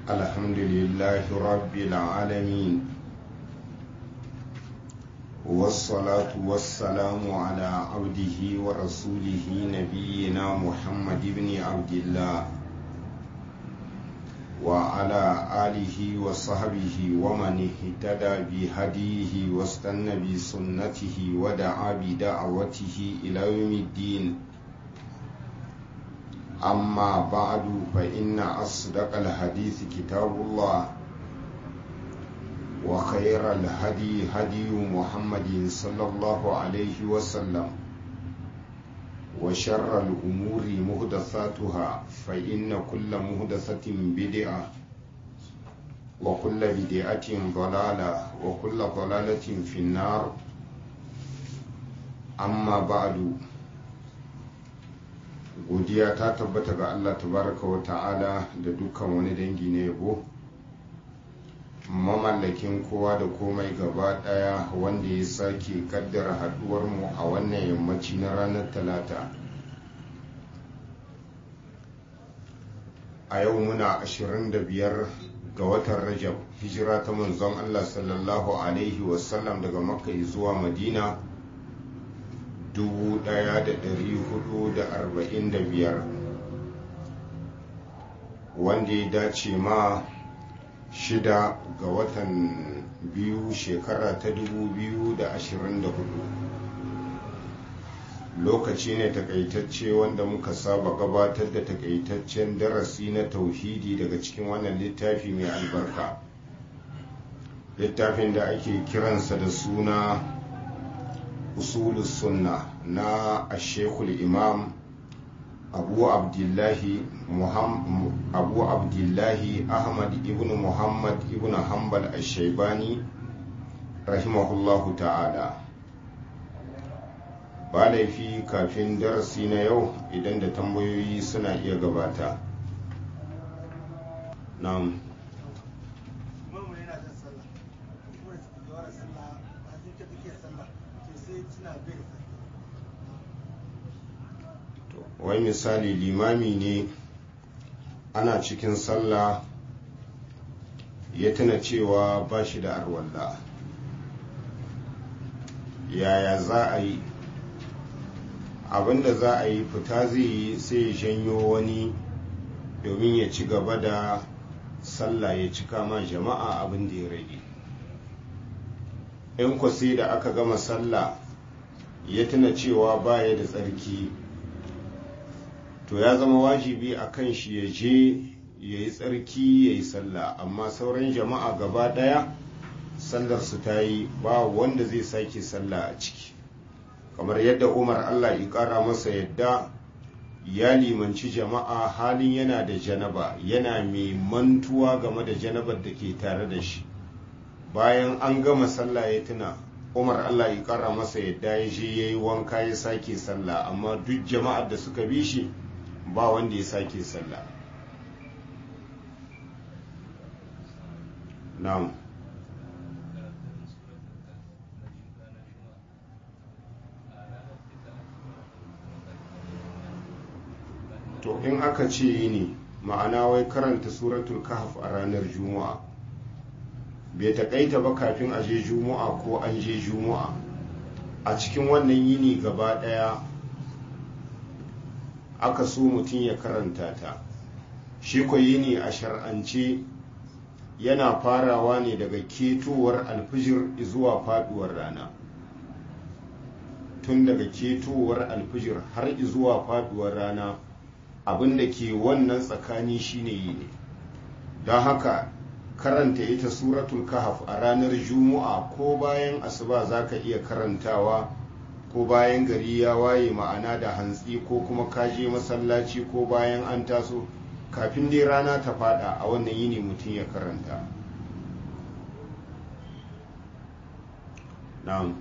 الحمد لله رب العالمين والصلاة والسلام على عبده ورسوله نبينا محمد بن عبد الله وعلى آله وصحبه ومن اهتدى بهديه واستنى بسنته ودعا بدعوته إلى يوم الدين أما بعد فإن أصدق الحديث كتاب الله وخير الهدي هدي محمد صلى الله عليه وسلم وشر الأمور مهدثاتها فإن كل مهدثة بدعة وكل بدعة ضلالة وكل ضلالة في النار أما بعد godiya ta tabbata ga Allah tabaraka wa ta'ala da dukkan wani dangi na yabo mamallakin kowa da komai gaba daya wanda ya sake kaddara haduwar mu a wannan yammaci na ranar talata a yau muna 25 ga watan rajab hijira ta manzon Allah sallallahu alaihi wasallam daga makka zuwa madina 1445 wanda ya dace ma shida ga watan biyu shekara ta 2024 lokaci ne takaitacce wanda muka saba gabatar da takaitaccen darasi na tauhidi daga cikin wannan littafi mai albarka littafin da ake kiransa da suna usul sunna na ashekul imam abu abdullahi abu abdullahi ahmad ibn muhammad ibn hanbal ashaibani rahimahullahu ta'ala ba laifi kafin darasi na yau idan da tambayoyi suna iya gabata na'am wai misali limami ne ana cikin sallah ya tuna cewa ba shi da arwalla yaya za a yi abinda za a yi fita zai yi sai ya janyo wani domin ya ci gaba da sallah ya cika ma jama'a abin da ya rage in ku sai da aka gama sallah ya tuna cewa baya da tsarki to ya zama wajibi a kan shi ya je ya yi tsarki ya yi sallah amma sauran jama'a gaba ɗaya sallar su ta yi ba wanda zai sake sallah a ciki kamar yadda umar allah ya ƙara masa yadda ya limanci jama'a halin yana da janaba yana mai mantuwa game da janabar da ke tare da shi bayan an gama sallah ya tuna umar allah ya ƙara masa yadda ya je ya yi wanka ya sake sallah amma duk jama'ar da suka bi shi ba wanda ya sake sallah na'am to in aka ce yi ne ma'ana wai karanta suratul kahf a ranar juma'a bai taƙaita ba kafin a je juma'a ko an je juma'a a cikin wannan yini gaba ɗaya aka so mutum ya karanta ta shi yini a shar'ance yana farawa ne daga ketowar alfijir zuwa faduwar rana tun daga ketowar alfijir har zuwa faduwar rana abinda ke wannan tsakani shine yini don haka karanta ita suratul kahaf a ranar juma'a ko bayan asuba zaka iya karantawa ko bayan gari ya waye ma'ana da hantsi ko kuma kaje masallaci ko bayan an taso kafin dai rana ta fada a wannan yini mutum ya karanta na'am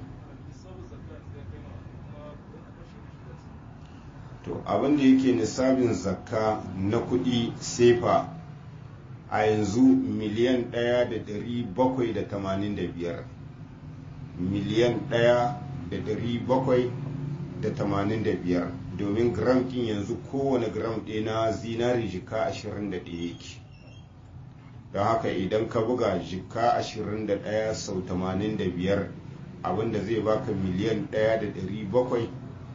to abin da yake nisabin zakka na kudi sefa a yanzu miliyan ɗaya da ɗari bakwai da tamanin da biyar miliyan ɗaya da ɗari bakwai da tamanin da biyar domin gram ɗin yanzu kowane gram ɗaya na zinari jika ashirin da ɗaya yake don haka idan ka buga jika 21 sau 85 abinda zai baka miliyan 1,785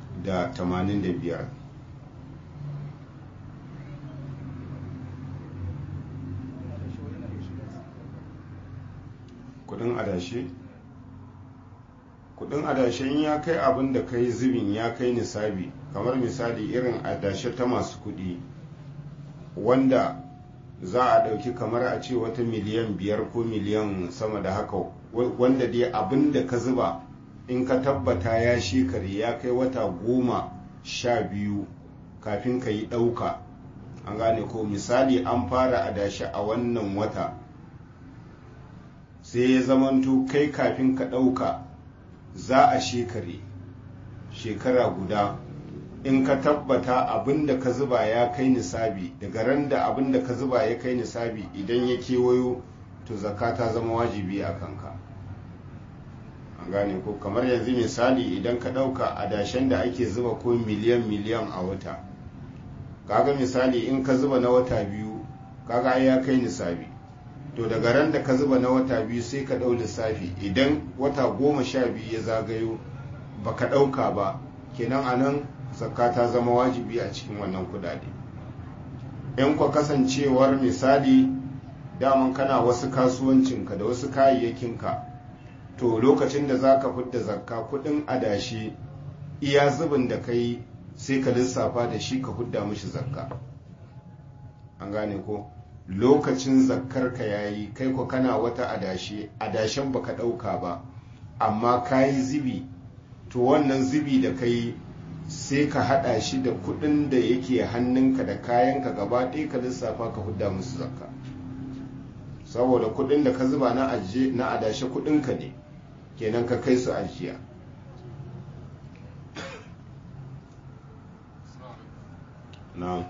kudin adashe kudin adashen ya kai abin da kai zubin ya kai nisabi kamar misali irin adashe ta masu kudi wanda za a ɗauki kamar a ce wata miliyan biyar ko miliyan sama da haka wanda dai abin da ka zuba in ka tabbata ya shekare ya kai wata goma sha biyu kafin ka yi ɗauka an gane ko misali an fara adashi a wannan wata sai ya zamanto kai kafin ka ɗauka za a shekare shekara guda in ka tabbata abin da ka zuba ya kai nisabi daga ran da abin da ka zuba ya kai nisabi idan ya kewayo to zakka ta zama wajibi a kanka an gane ko kamar yanzu misali idan ka ɗauka adashen da ake zuba ko miliyan miliyan a wata kaga misali in ka zuba na wata biyu kaga ya kai nisabi to daga ran da ka zuba na wata biyu sai ka ɗau lissafi idan wata goma sha biyu ya zagayo ba ka ɗauka ba kenan a nan zakka ta zama wajibi a cikin wannan kudade in kwa kasancewar misali daman kana wasu kasuwancinka da wasu kayayyakinka to lokacin da za ka fidda zakka kudin adashi iya zubin da ka yi sai ka lissafa da shi ka hudda mishi zakka an gane ko lokacin zakkar ka yayi kai ko kana wata adashi adashen baka ɗauka ba amma ka yi zibi to wannan zibi da ka yi sai ka hada shi da kudin da yake hannunka da kayanka gaba ɗaya ka lissafa ka hudda musu zakka saboda kudin da ka zuba na ajiye na adashe kudinka ne kenan ka kai su ajiya na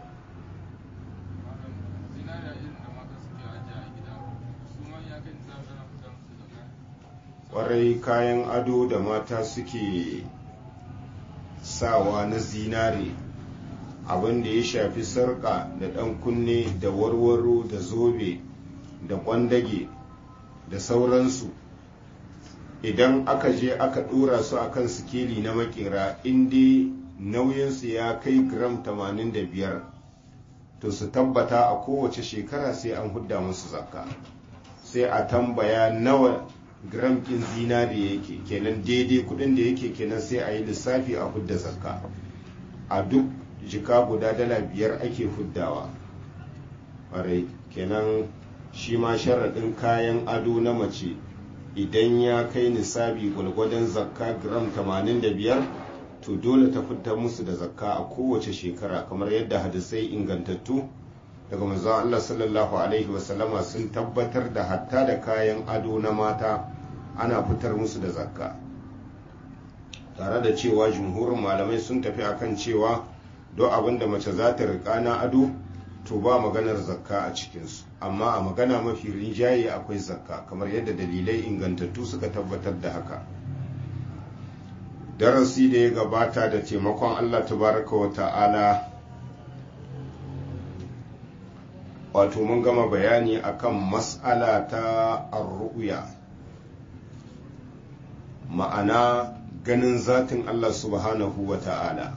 kwarai kayan ado da mata suke sawa na zinare abin da ya shafi sarƙa da ɗan kunne da warwaro da zobe da ƙwandage da sauransu idan aka je aka ɗora su akan sikeli na makera inda nauyinsu ya kai gram 85 to su tabbata a kowace shekara sai an hudda musu zakka sai a tambaya nawa gram ɗin zinari yake kenan daidai kudin da yake kenan sai a yi lissafi a hudda zakka a duk jika guda dala biyar ake huddawa ƙwarai kenan shi ma sharaɗin kayan ado na mace idan ya kai nisabi gwalgwadon zakka gram 85 to dole ta fitar musu da zakka a kowace shekara kamar yadda hadisai ingantattu daga manzon Allah sallallahu alaihi wasallama sun tabbatar da hatta da kayan ado na mata ana fitar musu da zakka tare da cewa jumhurin malamai sun tafi akan cewa don abin da mace za ta riƙa na ado to ba maganar zakka a cikinsu amma a magana mafi rinjaye akwai zakka kamar yadda dalilai ingantattu suka tabbatar da haka darasi da ya gabata da taimakon allah tabaraka wa ta'ala wato mun gama bayani akan mas'ala ta arru'ya ma'ana ganin zatin Allah subhanahu wa ta'ala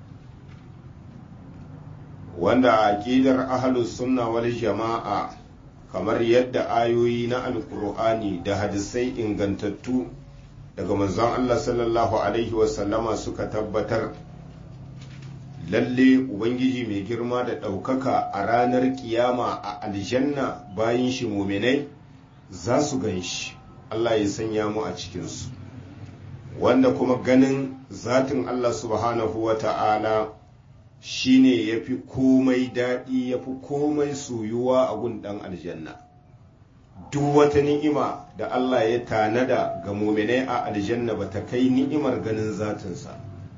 wanda a ƙidar ahalus sunna wal jama'a kamar yadda ayoyi na alkur'ani da hadisai ingantattu daga manzon Allah sallallahu alaihi wasallama suka tabbatar lalle ubangiji mai girma da ɗaukaka a ranar kiyama a aljanna bayan shi muminai za su gan shi Allah ya sanya mu a cikinsu wanda kuma ganin zatin Allah subhanahu wa ta'ala shi ne ya fi komai daɗi ya fi komai soyuwa a gun ɗan aljanna duk wata ni'ima da Allah ya tanada ga muminai a aljanna ba ta kai ni'imar ganin zatinsa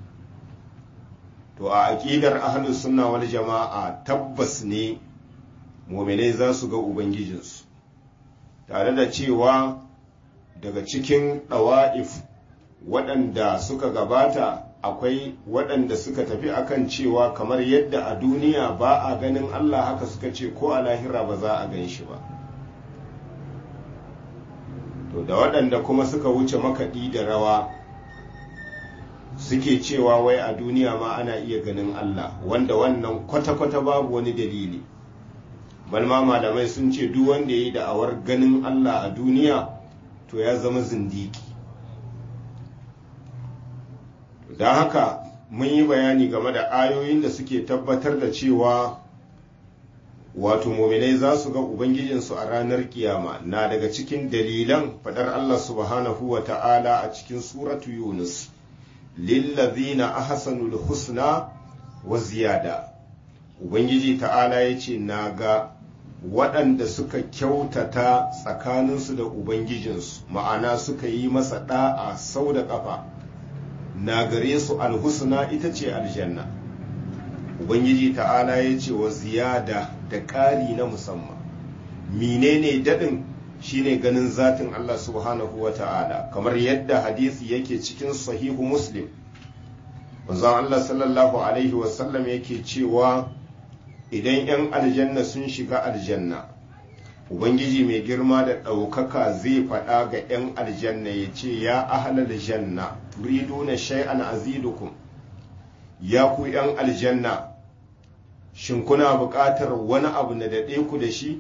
to a aƙidar ahlus sunna wal jama'a tabbas ne muminai za su ga ubangijinsu tare da cewa daga cikin ɗawa'if waɗanda suka gabata akwai waɗanda suka tafi akan cewa kamar yadda a duniya ba a ganin Allah haka suka ce ko a lahira ba za a gan shi ba to da waɗanda kuma suka wuce makaɗi da rawa suke cewa wai a duniya ma ana iya ganin Allah wanda wannan kwata-kwata babu wani dalili balma malamai sun ce duk wanda ya yi da'awar ganin Allah a duniya to ya zama zindiki don haka mun yi bayani game da ayoyin da suke tabbatar da cewa wato muminai za su ga ubangijinsu a ranar kiyama na daga cikin dalilan fadar Allah subhanahu wa ta'ala a cikin suratu yunus lillazina ahsanul husna wa ziyada ubangiji ta'ala ya ce na ga waɗanda suka kyautata tsakaninsu da ubangijinsu ma'ana suka yi masa ɗa'a sau da ƙafa na gare su alhusna ita ce aljanna ubangiji ta'ala ya ce wa ziyada da ƙari na musamman menene daɗin shine ganin zatin Allah subhanahu wa ta'ala kamar yadda hadisi yake cikin sahihu muslim manzon Allah sallallahu alaihi wasallam yake cewa idan 'yan aljanna sun shiga aljanna ubangiji mai girma da ɗaukaka zai faɗa ga 'yan aljanna ya ce ya ahalar janna turiduna shay'an azidukum ya ku 'yan aljanna shin kuna buƙatar wani abu na daɗe ku da shi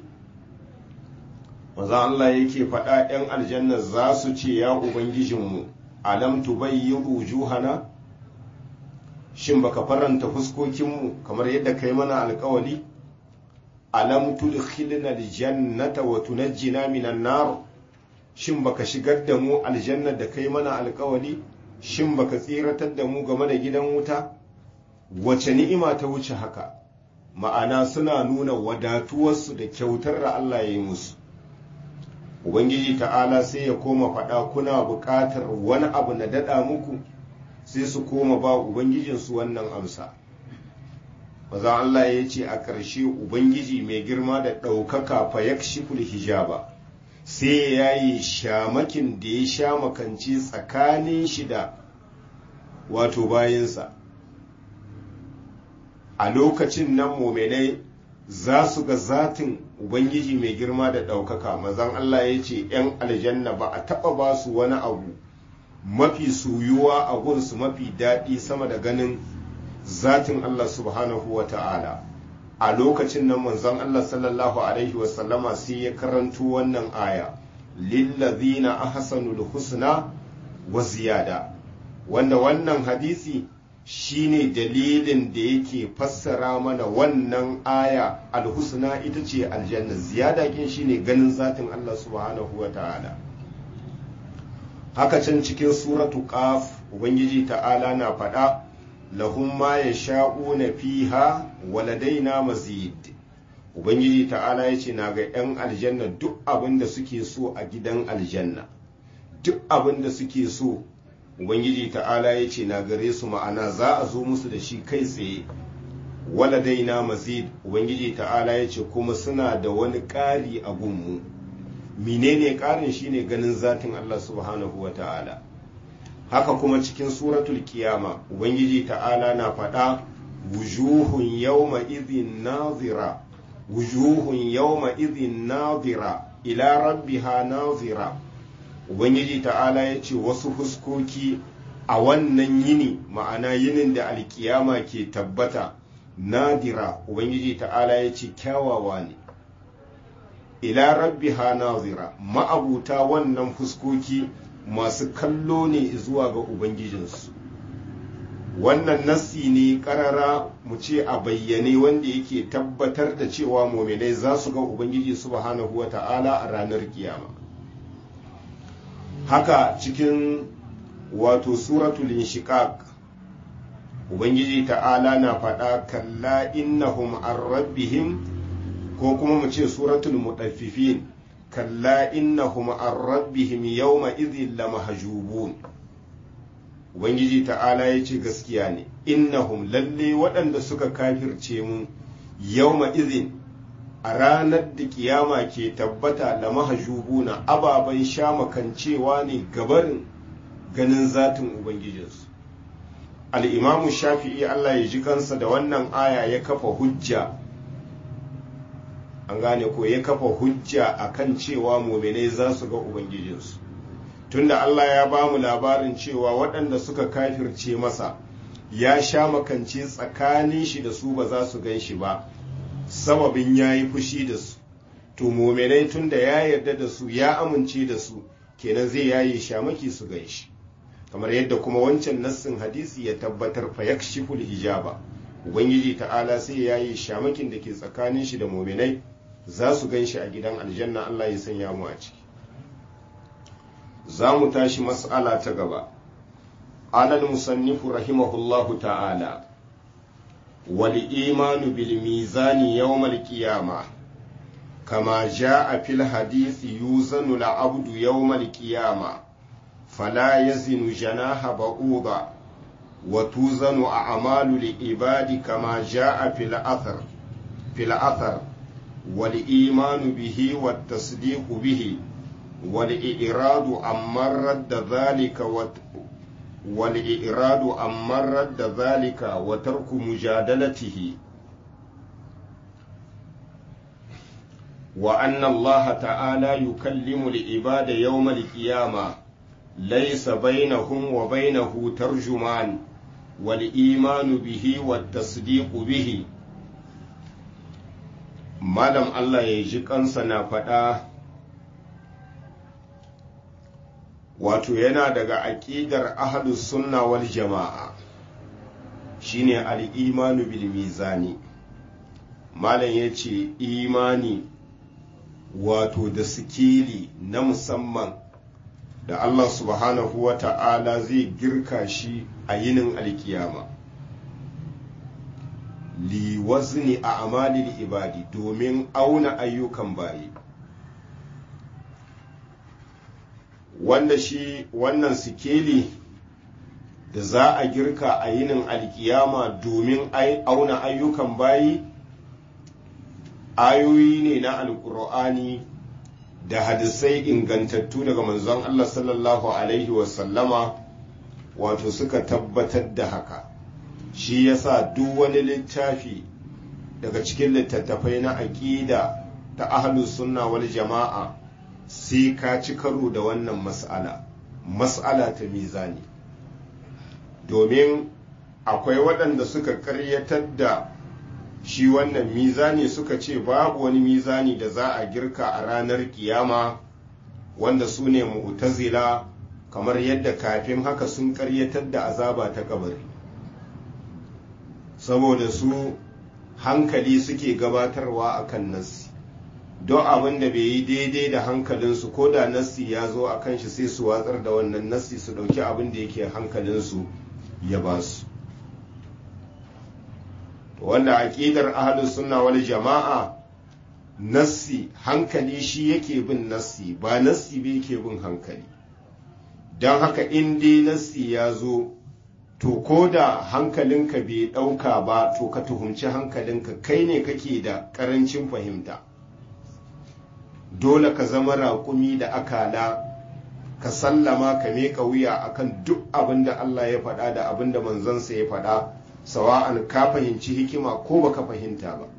maza Allah yake faɗa 'yan aljanna za su ce ya ubangijinmu alam tubayyiru wujuhana shin baka faranta fuskokinmu kamar yadda kai mana alkawali alam tudkhilna aljannata wa tunajjina minan nar shin baka shigar da mu aljanna da kai mana alkawali shin baka tsiratar da mu game da gidan wuta wace ni'ima ta wuce haka ma'ana suna nuna wadatuwarsu da kyautar da Allah ya yi musu ubangiji ta'ala sai ya koma faɗa kuna buƙatar wani abu na daɗa muku sai su koma ba ubangijinsu wannan amsa maza Allah ya ce a ƙarshe ubangiji mai girma da ɗaukaka fa yakshiful hijaba sai ya yi shamakin da ya sha makanci tsakanin shi da wato bayansa a lokacin nan mominai za su ga zatin ubangiji mai girma da ɗaukaka mazan Allah ya ce ‘yan aljanna ba a taɓa ba su wani abu mafi suyuwa a gunsu mafi daɗi sama da ganin zatin Allah subhanahu wa ta'ala a lokacin nan manzon Allah sallallahu alaihi wasallama sai ya karanto wannan aya lillazina ahsanul husna wa ziyada wanda wannan hadisi shine dalilin da yake fassara mana wannan aya alhusna ita ce aljanna ziyada kin shine ganin zatin Allah subhanahu wa ta'ala haka can cikin suratu qaf ubangiji ta'ala na faɗa lahum ma yasha'una fiha waladaina mazid ubangiji ta'ala yace na ga 'yan aljanna duk abin da suke so a gidan aljanna duk abin da suke so ubangiji ta'ala ya ce na gare su ma'ana za a zo musu da shi kai tsaye waladaina mazid ubangiji ta'ala ya ce kuma suna da wani ƙari a gunmu menene ƙarin shine ganin zatin Allah subhanahu wa ta'ala haka kuma cikin suratul kiyama ubangiji ta'ala na faɗa wujuhun yawma idhin nazira wujuhun yawma idhin nazira ila rabbiha nazira ubangiji ta'ala ya ce wasu fuskoki a wannan yini ma'ana yinin da alkiyama ke tabbata nadira ubangiji ta'ala ya ce kyawawa ne ila rabbiha nazira ma'abuta wannan fuskoki masu kallo ne zuwa ga ubangijinsu wannan nassi ne karara mu ce a bayyane wanda yake tabbatar da cewa mominai za su ga ubangiji subhanahu wa ta'ala a ranar kiyama haka cikin wato suratul inshiqaq ubangiji ta'ala na faɗa kalla innahum an rabbihim ko kuma mu ce suratul mudaffifin kalla innahum an rabbihim yawma idhin lamahjubun ubangiji ta'ala ya ce gaskiya ne innahum lalle waɗanda suka kafirce mu yawma idhin a ranar da kiyama ke tabbata da mahajubuna ababen shamakancewa ne gabarin ganin zatin ubangijinsu al'imamu shafi'i Allah ya ji kansa da wannan aya ya kafa hujja an gane ko ya kafa hujja a kan cewa muminai za su ga ubangijinsu tunda Allah ya ba mu labarin cewa waɗanda suka kafirce masa ya sha makance tsakanin shi da su ba za su gan shi ba sababin ya yi fushi da su to mominai tunda ya yarda da su ya amince da su kenan zai yaye shamaki su gan shi kamar yadda kuma wancan nassin hadisi ya tabbatar fa yakshiful hijaba ubangiji ta'ala sai ya yi shamakin da ke tsakanin shi da mominai za su gan shi a gidan aljanna Allah ya sanya mu a ciki za mu tashi mas'ala ta gaba alal musannifu rahimahullahu ta'ala wal imanu bil mizani yawmal qiyama kama jaa fil hadisi yuzanu al abdu yawmal qiyama fala yazinu janaha ba'uda wa tuzanu a'malu li ibadi kama jaa fil athar fil athar wal imanu bihi wat tasdiqu bihi والإراد عمن رد ذلك وت... والإراد عمن رد ذلك وترك مجادلته وأن الله تعالى يكلم العباد يوم القيامة ليس بينهم وبينه ترجمان والإيمان به والتصديق به malam Allah ya ji kansa na faɗa wato yana daga aƙidar ahlus sunna wal jama'a shine al-imanu bil mizani malam yace imani wato da sikili na musamman da Allah subhanahu wa ta'ala zai girka shi a yinin alkiyama li wazni a amalil ibadi domin auna ayyukan bayi wanda shi wannan sikeli da za a girka a yinin alkiyama domin auna ayyukan bayi ayoyi ne na alkur'ani da hadisai ingantattu daga manzon Allah sallallahu alaihi wasallama wato suka tabbatar da haka shi yasa duk wani littafi daga cikin littattafai na aƙida ta ahlus sunna wal jama'a sai ka ci karo da wannan mas'ala mas'ala ta mizani domin akwai waɗanda suka ƙaryatar da shi wannan mizani suka ce babu wani mizani da za a girka a ranar kiyama wanda su ne mu'tazila kamar yadda kafin haka sun ƙaryatar da azaba ta kabari saboda su hankali suke gabatarwa akan nassi don abin da bai yi daidai da hankalinsu ko da nassi ya zo a kan shi sai su watsar da wannan nassi su ɗauki abin da yake hankalinsu ya ba su wanda aƙidar ahlus sunna wal jama'a nassi hankali shi yake bin nassi ba nassi bai yake bin hankali don haka in dai nassi ya zo to ko da hankalinka bai ɗauka ba to ka tuhumci hankalinka kai ne kake da ƙarancin fahimta dole ka zama raƙumi da akala ka sallama ka meka wuya akan duk abin da Allah ya faɗa da abin da manzansa ya faɗa sawa'an ka fahimci hikima ko baka fahimta ba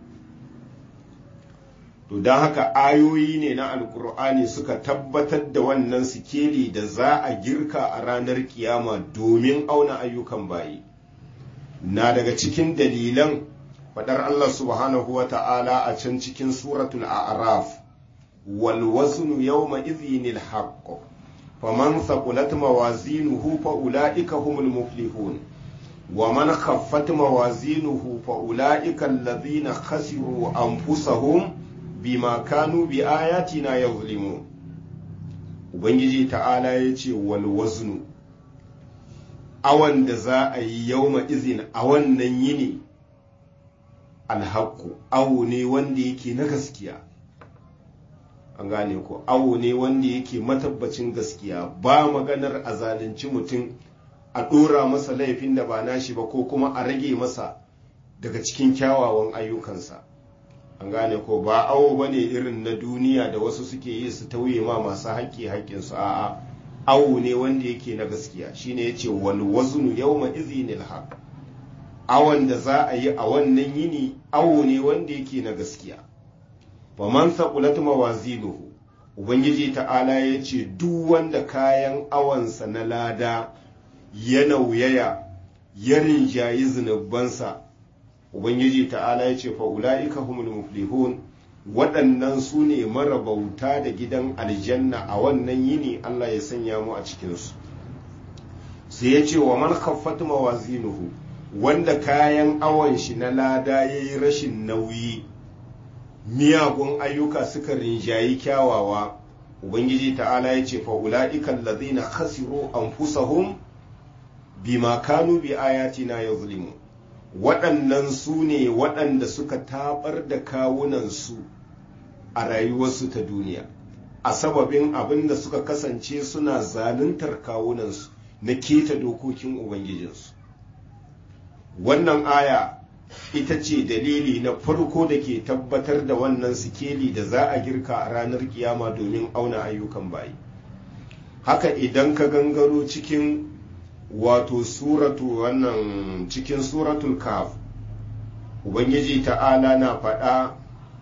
to don haka ayoyi ne na alkur'ani suka tabbatar da wannan sikeli da za a girka a ranar kiyama domin auna ayyukan bayi na daga cikin dalilan faɗar Allah subhanahu wa ta'ala a can cikin suratul a'raf wal waznu yawma idhinil haqq faman thaqulat mawazinuhu fa ulaika humul muflihun ومن خفت موازينه فأولئك الذين خسروا أنفسهم بما كانوا بآياتنا يظلمون Ubangiji ta'ala ya ce wal waznu awan da za a yi yauma izin a wannan yini alhaku awo ne wanda yake na gaskiya an gane ko awo ne wanda yake matabbacin gaskiya ba maganar a zalunci mutum a ɗora masa laifin da ba nashi ba ko kuma a rage masa daga cikin kyawawan ayyukansa an gane ko ba awo ba ne irin na duniya da wasu suke yi su tauye ma masu haƙƙi haƙƙinsu a'a awo ne wanda yake na gaskiya shine yace wal waznu yawma izinil haq awon da za a yi a wannan yini awo ne wanda yake na gaskiya fa man saqulat mawazinuhu ubangiji ta'ala ya ce duk wanda kayan awansa na lada ya nauyaya ya rinjayi zunubansa ubangiji ta'ala ya ce fa'ula'ika humul muflihun waɗannan su ne marabauta da gidan aljanna a wannan yini Allah ya sanya mu a cikinsu sai ya ce wa man khaffat mawazinuhu wanda kayan awon shi na lada ya yi rashin nauyi miyagun ayyuka suka rinjayi kyawawa ubangiji ta'ala ya ce fa'ula'ikan lazina khasiru anfusahum bima kanu bi ayatina yazlimu waɗannan su ne waɗanda suka tabar da kawunansu a rayuwarsu ta duniya a sababin abin da suka kasance suna zaluntar kawunansu na keta dokokin ubangijinsu wannan aya ita ce dalili na farko da ke tabbatar da wannan sikeli da za a girka a ranar kiyama domin auna ayyukan bayi haka idan ka gangaro cikin wato suratu wannan cikin suratul kaf ubangiji ta'ala na faɗa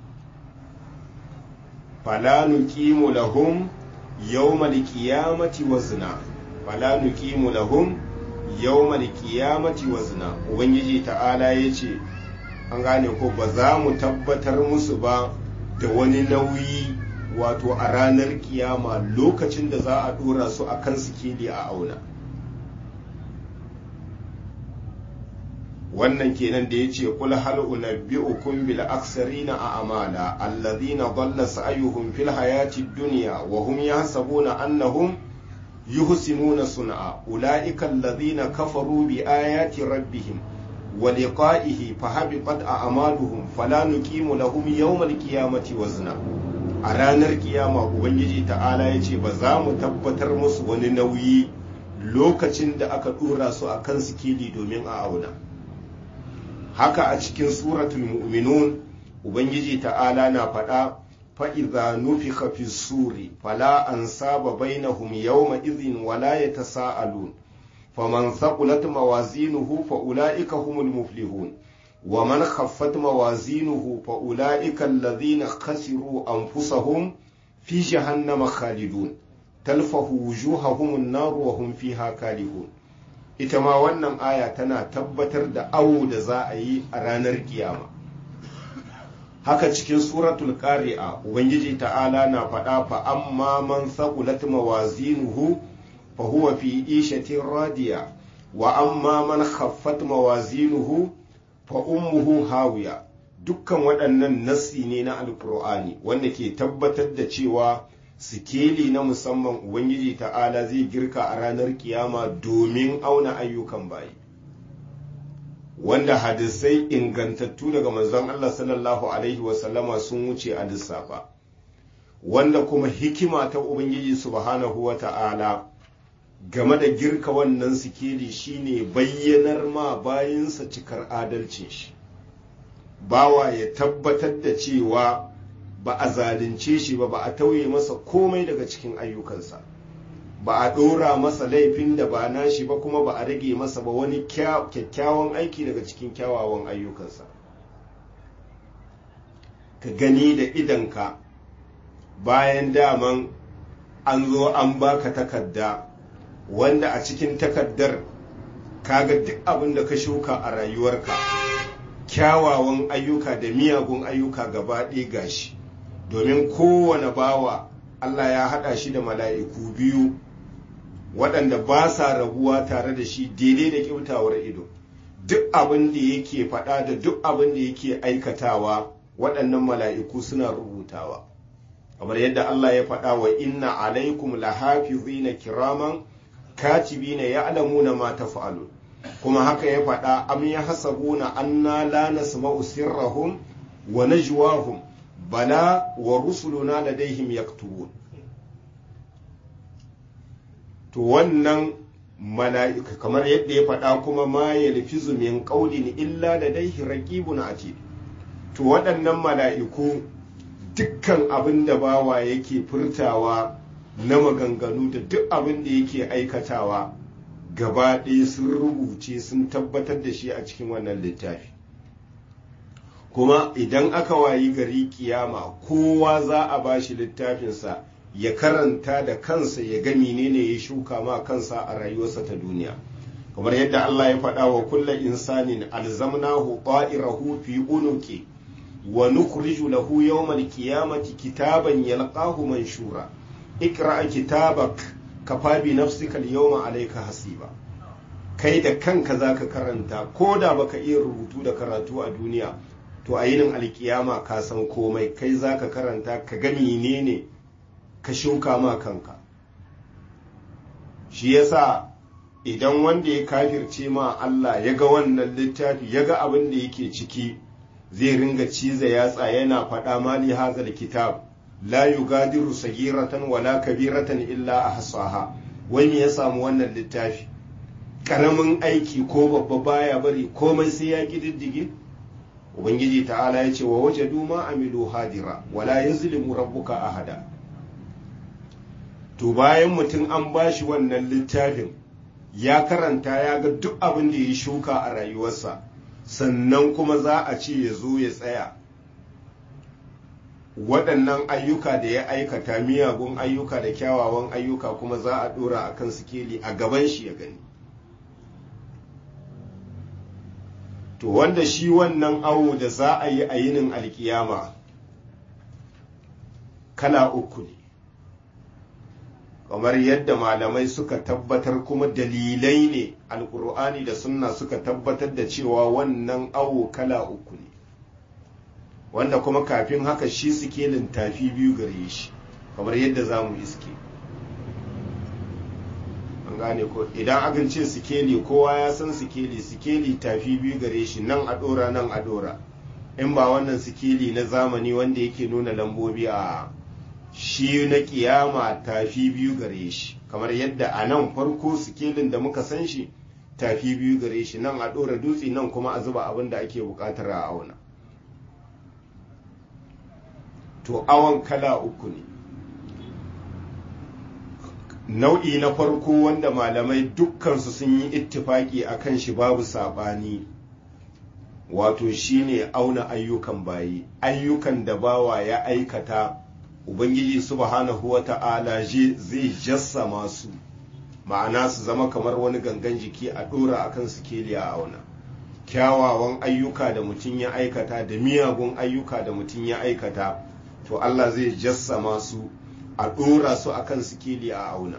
fala nuqimu lahum yawmal qiyamati wazna fala nuqimu lahum yawmal qiyamati wazna ubangiji ta'ala yace an gane ko ba za mu tabbatar musu ba da wani nauyi wato a ranar kiyama lokacin da za a dora su a kan sikeli a auna wannan kenan da yace qul hal unabbi'ukum bil aksarina a amala alladhina dhalla sa'yuhum fil hayati dunya wa hum yahsabuna annahum yuhsinuna sun'a ulaika alladhina kafaru bi ayati rabbihim wa liqa'ihi fahabitat a'maluhum fala nuqimu lahum yawmal qiyamati wazna a ranar kiyama ubangiji ta'ala yace ba za mu tabbatar musu wani nauyi lokacin da aka dora su akan sikili domin a auna haka a cikin suratul mu'minun ubangiji ta'ala na faɗa fa'iza nufika fi suri fala an saba bainahum yawma izin wala ya ta sa'alun faman saƙulat mawazinuhu fa'ula'ika humul muflihun wa man khaffat mawazinuhu fa'ula'ika allazina khasiru anfusahum fi jahannama khalidun talfahu wujuhahum an-nar wa hum fiha kalihun ita ma wannan aya tana tabbatar da awo da za a yi a ranar kiyama haka cikin suratul qari'a ubangiji ta'ala na faɗa fa amma man thaqulat mawazinuhu fa huwa fi ishatin radiya wa amma man khaffat mawazinuhu fa ummuhu hawiya dukkan waɗannan nassi ne na alkur'ani wanda ke tabbatar da cewa sikeli na musamman ubangiji ta'ala zai girka a ranar kiyama domin auna ayyukan bayi wanda hadisai ingantattu daga manzon Allah sallallahu alaihi wasallama sun wuce a lissafa wanda kuma hikima ta ubangiji subhanahu wa ta'ala game da girka wannan sikeli shine bayyanar ma bayinsa cikar adalcin shi bawa ya tabbatar da cewa ba a zalunce shi ba ba a tauye masa komai daga cikin ayyukansa ba a ɗora masa laifin da ba nashi ba kuma ba a rage masa ba wani kyakkyawan aiki daga cikin kyawawan ayyukansa ka gani da idanka bayan daman an zo an baka takarda wanda a cikin takardar kaga duk abin da ka shuka a rayuwarka kyawawan ayyuka da miyagun ayyuka gaba ɗaya gashi domin kowane bawa Allah ya haɗa shi da mala'iku biyu waɗanda ba sa rabuwa tare da shi daidai da ƙyautawar ido duk abin da yake faɗa da duk abin da yake aikatawa waɗannan mala'iku suna rubutawa kamar yadda Allah ya faɗa wa inna alaikum lahafizina kiraman katibina ya'lamuna ma taf'alun kuma haka ya faɗa am yahsabuna anna la nasma'u sirrahum wa najwahum bala wa rusuluna ladaihim yaktubun to wannan mala'ika kamar yadda ya faɗa kuma ma yalfizu min qawlin illa ladaihi raqibun atid to waɗannan mala'iku dukkan abin da bawa yake furtawa na maganganu da duk abin da yake aikatawa gaba ɗaya sun rubuce sun tabbatar da shi a cikin wannan littafi kuma idan aka wayi gari kiyama kowa za a ba shi littafinsa ya karanta da kansa ya ga menene ya shuka ma kansa a rayuwarsa ta duniya kamar yadda Allah ya faɗa wa kulla insanin alzamnahu ta'irahu fi unuki wa nukhriju lahu yawmal qiyamati kitaban yalqahu manshura ikra kitabak kafa bi nafsika al-yawma alayka hasiba kai da kanka zaka karanta ko da baka iya rubutu da karatu a duniya to a yinin alkiyama ka san komai kai zaka karanta ka ga menene ka shuka ma kanka shi yasa idan wanda ya kafirce ma Allah ya ga wannan littafi ya ga abin da yake ciki zai ringa ciza yatsa yana faɗa mali hazal kitab la yugadiru sagiratan wala kabiratan illa ahsaha wai me ya samu wannan littafi karamin aiki ko babba baya bari komai sai ya kididdige ubangiji ta'ala ya ce wa wajadu ma amilu hadira wala yazlimu rabbuka ahada to bayan mutum an bashi wannan littafin ya karanta ya ga duk abin da ya shuka a rayuwarsa sannan kuma za a ce ya zo ya tsaya waɗannan ayyuka da ya aikata miyagun ayyuka da kyawawan ayyuka kuma za a ɗora a kan sikeli a gaban shi ya gani to wanda shi wannan awo da za a yi a yinin alkiyama kala uku ne kamar yadda malamai suka tabbatar kuma dalilai ne alkur'ani da sunna suka tabbatar da cewa wannan awo kala uku ne wanda kuma kafin haka shi sikelin tafi biyu gare shi kamar yadda za mu iske an gane ko idan akan ce sikeli kowa ya san sikeli sikeli tafi biyu gare shi nan a dora nan a dora in ba wannan sikeli na zamani wanda yake nuna lambobi a shi na kiyama tafi biyu gare shi kamar yadda a nan farko sikelin da muka san shi tafi biyu gare shi nan a ɗora dutse nan kuma a zuba abin da ake buƙatar a auna to awon kala uku ne nau'i na farko wanda malamai dukkansu sun yi ittifaki a kan shi babu saɓani wato shine auna ayyukan bayi ayyukan da bawa ya aikata ubangiji subhanahu wa ta'ala zai jassama su ma'ana su zama kamar wani gangan jiki a ɗora akan sikeli a auna kyawawan ayyuka da mutum ya aikata da miyagun ayyuka da mutum ya aikata to Allah zai jassama su a ɗora su akan sikeli a auna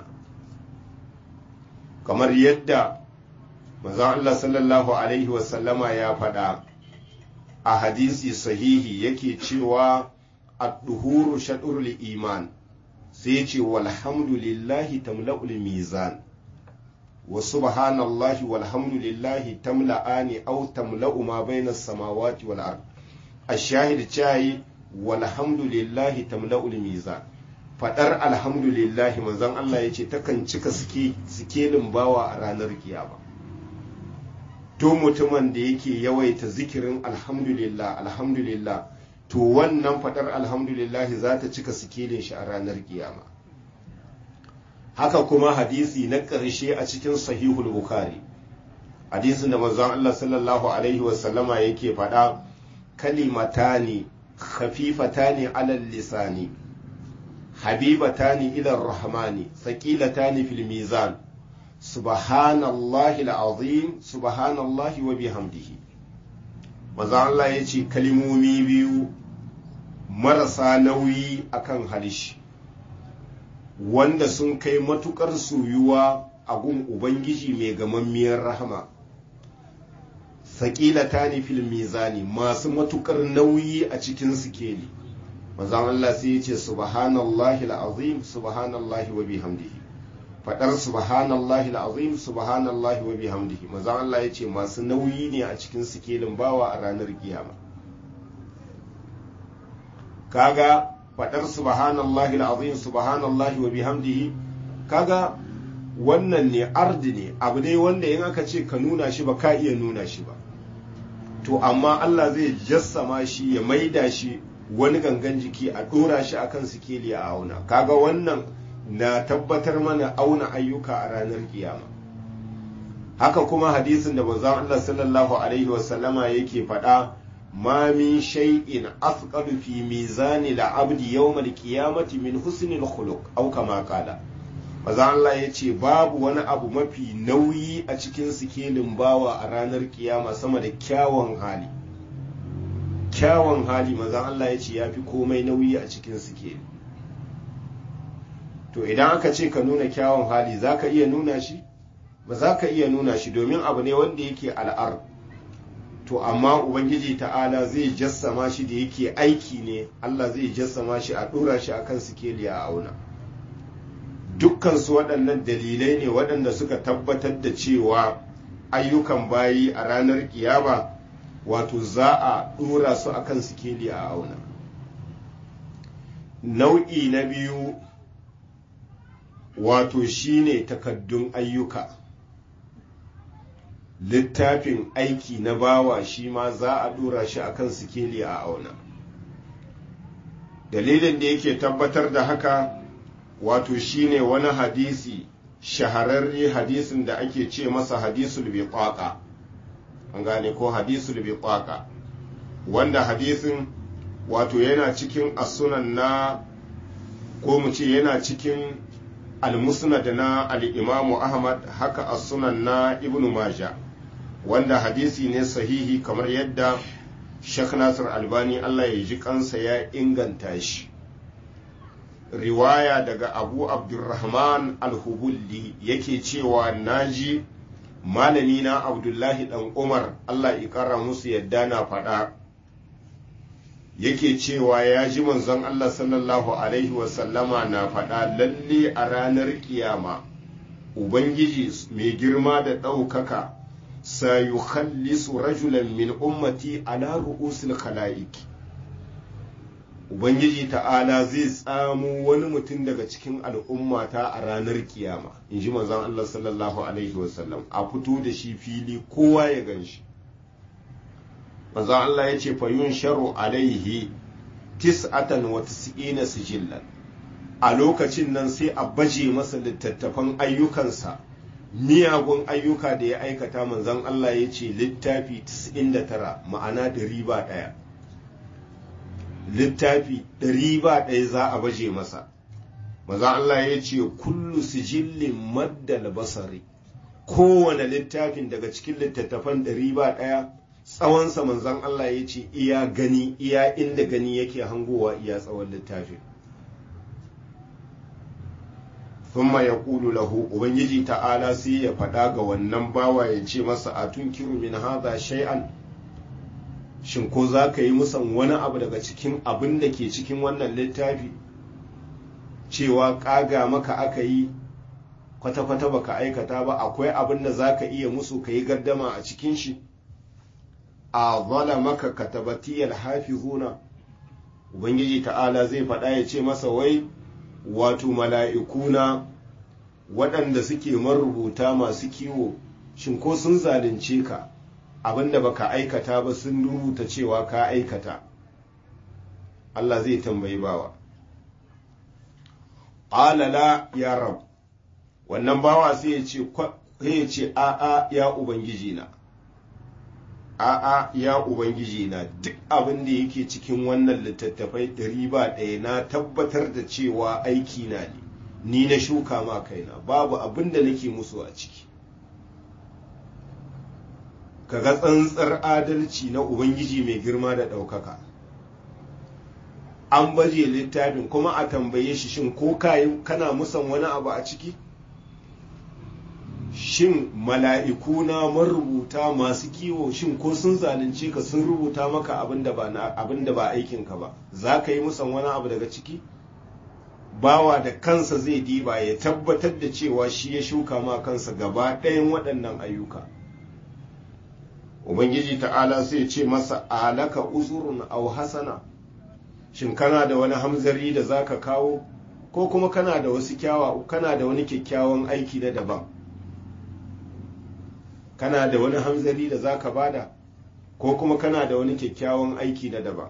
kamar yadda manzon Allah sallallahu alaihi wasallama ya faɗa a hadisi sahihi yake cewa الدهور شطر الإيمان سيتي والحمد لله تملأ الميزان وسبحان الله والحمد لله تملأان أو تملأ ما بين السماوات والأرض الشاهد شاي والحمد لله تملأ الميزان fadar alhamdulillahi manzon Allah ya ce takan cika sikelin bawa a ranar kiyama to mutumin da yake yawaita zikirin alhamdulillah alhamdulillah to wannan fadar alhamdulillahi za ta cika sikelin shi a ranar kiyama haka kuma hadisi na ƙarshe a cikin sahihul bukhari hadisin da manzon Allah sallallahu alaihi wasallama yake faɗa kalimatani khafifatani alal lisani habibatani ila rahmani thaqilatani fil mizan subhanallahi alazim subhanallahi wa bihamdihi manzon Allah yace kalimomi biyu marasa nauyi akan halishi wanda sun kai matukar soyuwa a gun ubangiji mai gamammiyar rahama saƙila ta fil mizani masu matukar nauyi a cikin sikeli manzon Allah sai ya ce subhanallahi al'azim subhanallahi wa bihamdihi fadar subhanallahi al'azim subhanallahi wa bihamdihi manzon Allah ya ce masu nauyi ne a cikin sikelin bawa a ranar kiyama kaga fadar subhanallahi alazim subhanallahi wa bihamdihi kaga wannan ne ardi ne abu ne wanda in aka ce ka nuna shi ba ka iya nuna shi ba to amma Allah zai jassama shi ya maida shi wani gangan jiki a dora shi akan sikeli a auna kaga wannan na tabbatar mana auna ayyuka a ranar kiyama haka kuma hadisin da manzon Allah sallallahu alaihi wasallama yake faɗa ma min shay'in athqalu fi mizani al-abdi yawm al-qiyamati min husni al-khuluq aw kama qala maza Allah ya ce babu wani abu mafi nauyi a cikin sikelin bawa a ranar kiyama sama da kyawun hali kyawun hali maza Allah ya ce ya fi komai nauyi a cikin sikeli to idan aka ce ka nuna kyawun hali za ka iya nuna shi ba za ka iya nuna shi domin abu ne wanda yake al'ar to amma ubangiji ta'ala zai jassama shi da yake aiki ne Allah zai jassama shi a ɗora shi akan sikeli a auna dukkansu waɗannan dalilai ne waɗanda suka tabbatar da cewa ayyukan bayi a ranar kiyama wato za a ɗora su akan sikeli a auna nau'i na biyu wato shine takaddun ayyuka littafin aiki na bawa shi ma za a ɗora shi akan sikeli a auna dalilin da yake tabbatar da haka wato shine wani hadisi shahararre hadisin da ake ce masa hadisul biqaqa an gane ko hadisul biqaqa wanda hadisin wato yana cikin asunan na ko mu ce yana cikin al-musnad na al-imam ahmad haka asunan na ibnu majah wanda hadisi ne sahihi kamar yadda Sheikh Nasir Albani Allah ya ji kansa ya inganta shi riwaya daga abu abdurrahman alhubulli yake cewa naji malami na abdullahi dan umar allah ikara musu yadda na faɗa yake cewa ya ji manzon allah sallallahu alaihi wasallama na faɗa lalle a ranar kiyama ubangiji mai girma da ɗaukaka sayukhallisu rajulan min ummati ala ru'usil khala'iki Ubangiji ta'ala zai tsamo wani mutum daga cikin al'ummata a ranar kiyama, in ji manzon Allah sallallahu Alaihi wasallam, a fito da shi fili kowa ya gan shi. Manzon Allah ya ce fayun sharu alaihi tis'atan wa tis'ina sijillan. A lokacin nan sai a baje masa littattafan ayyukansa, miyagun ayyuka da ya aikata manzon Allah ya ce littafi 99 ma'ana da riba ɗaya. littafi ɗari ba ɗaya za a baje masa maza Allah ya ce kullu sijillin maddal basari kowane littafin daga cikin littattafan ɗari ba ɗaya tsawonsa manzan Allah ya ce iya gani iya inda gani yake hangowa iya tsawon littafin thumma ya ƙulu lahu ubangiji ta'ala sai ya faɗa ga wannan bawa ya ce masa a tunkiru min haza shay'an shin ko za ka yi musan wani abu daga cikin abin da ke cikin wannan littafi cewa ƙaga maka aka yi kwata-kwata baka aikata ba akwai abin da za ka iya musu ka yi gardama a cikin shi a zala maka katabatiyar hafizuna ubangiji ta'ala zai faɗa ya ce masa wai wato mala'ikuna waɗanda suke marubuta masu kiwo shin ko sun zalunce ka abinda baka aikata ba sun rubuta cewa ka aikata Allah zai tambayi bawa ƙalala ya rab wannan bawa sai ya ce ya ce a'a ya ubangiji na a'a ya ubangiji na duk abin da yake cikin wannan littattafai ɗari ba ɗaya na tabbatar da cewa aiki na ne ni na shuka ma kaina babu abin da nake musu a ciki kaga tsantsar adalci na ubangiji mai girma da ɗaukaka an baje littafin kuma a tambaye shi shin ko kayi kana musan wani abu a ciki shin mala'iku na marubuta masu kiwo shin ko sun zalunce ka sun rubuta maka abin da ba aikinka ba za ka yi musan wani abu daga ciki bawa da kansa zai diba ya tabbatar da cewa shi ya shuka ma kansa gaba ɗayan waɗannan ayyuka ubangiji ta'ala sai ce masa alaka uzurun au hasana shin kana da wani hamzari da zaka kawo ko kuma kana da wasu kyawa kana da wani kyakkyawan aiki na daban kana da wani hamzari da zaka bada ko kuma kana da wani kyakkyawan aiki na daban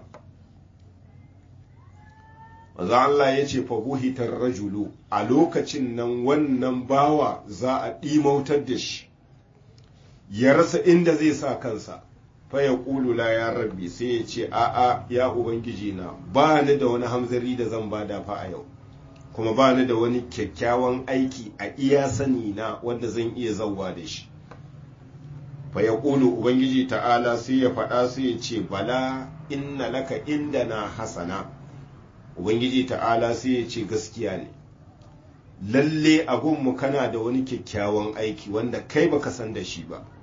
Maza Allah ya ce fabuhitar rajulu a lokacin nan wannan bawa za a ɗimautar da shi ya rasa inda zai sa kansa faya ƙulu la ya rabbi sai ya ce a'a ya ubangiji na ba ni da wani hamzari da zan bada fa a yau kuma ba ni da wani kyakkyawan aiki a iya sani na wanda zan iya zauwa da shi faya ƙulu ubangiji ta'ala sai ya faɗa sai ya ce bala inna laka inda na hasana ubangiji ta'ala sai ya ce gaskiya ne lalle abunmu kana da wani kyakkyawan aiki wanda kai baka san da shi ba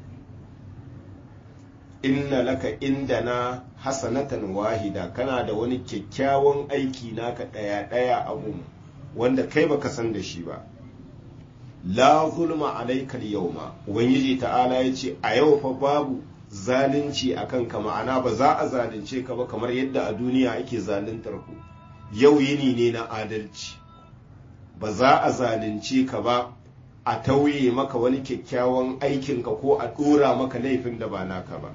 inna laka inda na hasanatan wahida kana da wani kyakkyawan aiki naka ɗaya ɗaya abun wanda kai baka san da shi ba la zulma alaikal yauma ubangiji ta'ala ya ce a yau fa babu zalunci a kanka ma'ana ba za a zalunce ka ba kamar yadda a duniya ake zaluntar ku yau yini ne na adalci ba za a zalunce ka ba a tauye maka wani kyakkyawan aikinka ko a ɗora maka laifin da ba naka ba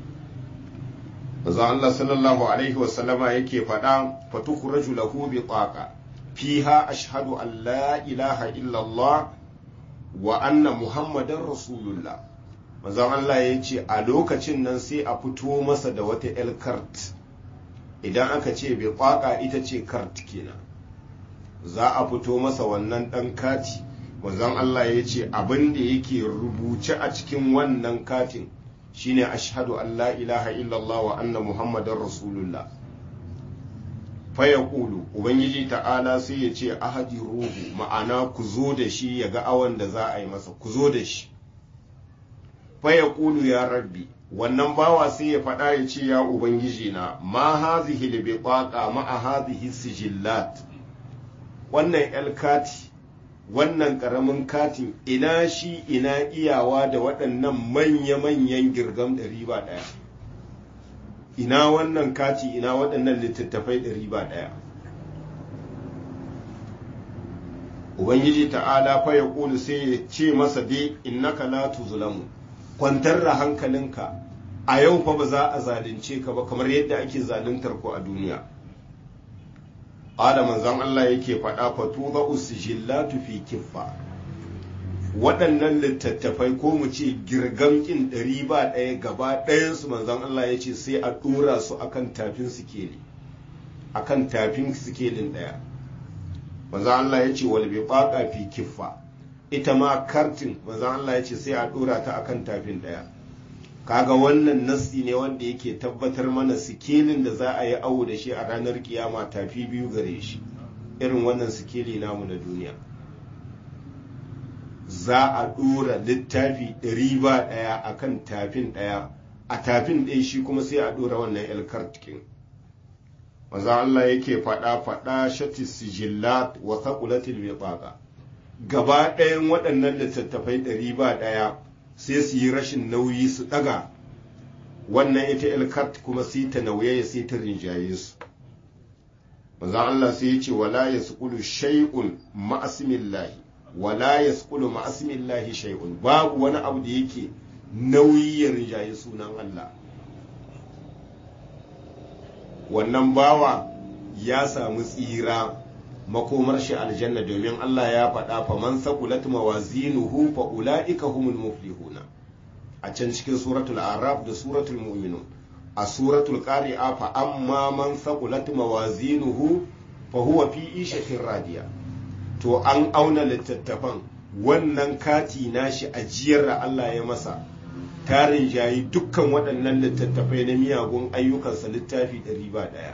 Maza Allah sallallahu Alaihi wasallama yake faɗa fatukhraju lahu bi taqa fiha ashhadu an la ilaha illallah wa anna muhammadan rasulullah Maza Allah ya ce a lokacin nan sai a fito masa da wata el kart idan aka ce bi taqa ita ce kart kenan za a fito masa wannan ɗan kati manzon Allah ya ce abin da yake rubuce a cikin wannan katin shine ashhadu an la ilaha illallah wa anna muhammadar rasulullah faya kulu ubangiji ta'ala sai ya ce ahadi ruhu ma'ana ku zo da shi ya ga awon da za a yi masa ku zo da shi faya kulu ya rabbi wannan bawa sai ya faɗa ya ce ya ubangiji na ma hazihi da bi ma a hazihi sijillat wannan elkati wannan ƙaramin katin ina shi ina iyawa da waɗannan manya-manyan girgam ɗari ba ɗaya ina wannan kati ina waɗannan littattafai ɗari ba ɗaya ubangiji ta'ala fa ya ƙulu sai ya ce masa dai innaka la tuzlamu kwantar da hankalinka a yau fa ba za a zalunce ka ba kamar yadda ake zaluntar ku a duniya Ada manzon Allah yake faɗa fatu za usijillatu fi kiffa waɗannan littattafai ko mu ce girgamkin ɗari ba ɗaya gaba ɗayansu manzon Allah ya ce sai a ɗora su akan tafin sikeli akan tafin sikelin ɗaya manzon Allah ya ce wal bi fi kiffa ita ma kartin manzon Allah ya ce sai a ɗora ta akan tafin ɗaya kaga wannan nassi ne wanda yake tabbatar mana sikelin da za a yi awo da shi a ranar kiyama tafi biyu gare shi irin wannan sikeli namu na duniya za a ɗora littafi ɗari ba ɗaya a kan tafin ɗaya a tafin ɗaya shi kuma sai a ɗora wannan elkartikin maza Allah yake faɗa faɗa shati sijillat wa thaqulatil biqaqa gaba ɗayan waɗannan littattafai ɗari ba ɗaya sai su yi rashin nauyi su daga wannan ita ilkat kuma sai ta nauye sai ta rinjaye su manzon Allah sai ya ce wala yasqulu shay'un ma'asmillahi wala yasqulu ma'asmillahi shay'un babu wani abu da yake nauyi ya rinjaye sunan Allah wannan bawa ya samu tsira makomar shi aljanna domin Allah ya faɗa fa man saqulat mawazinuhu fa ulaika humul muflihuna a can cikin suratul araf da suratul mu'minun a suratul qari'a fa amma man saqulat mawazinuhu fa huwa fi ishatin radiya to an auna littattafan wannan kati nashi ajiyar da Allah ya masa tarin jayi dukkan waɗannan littattafai na miyagun ayyukansa littafi ɗari ba ɗaya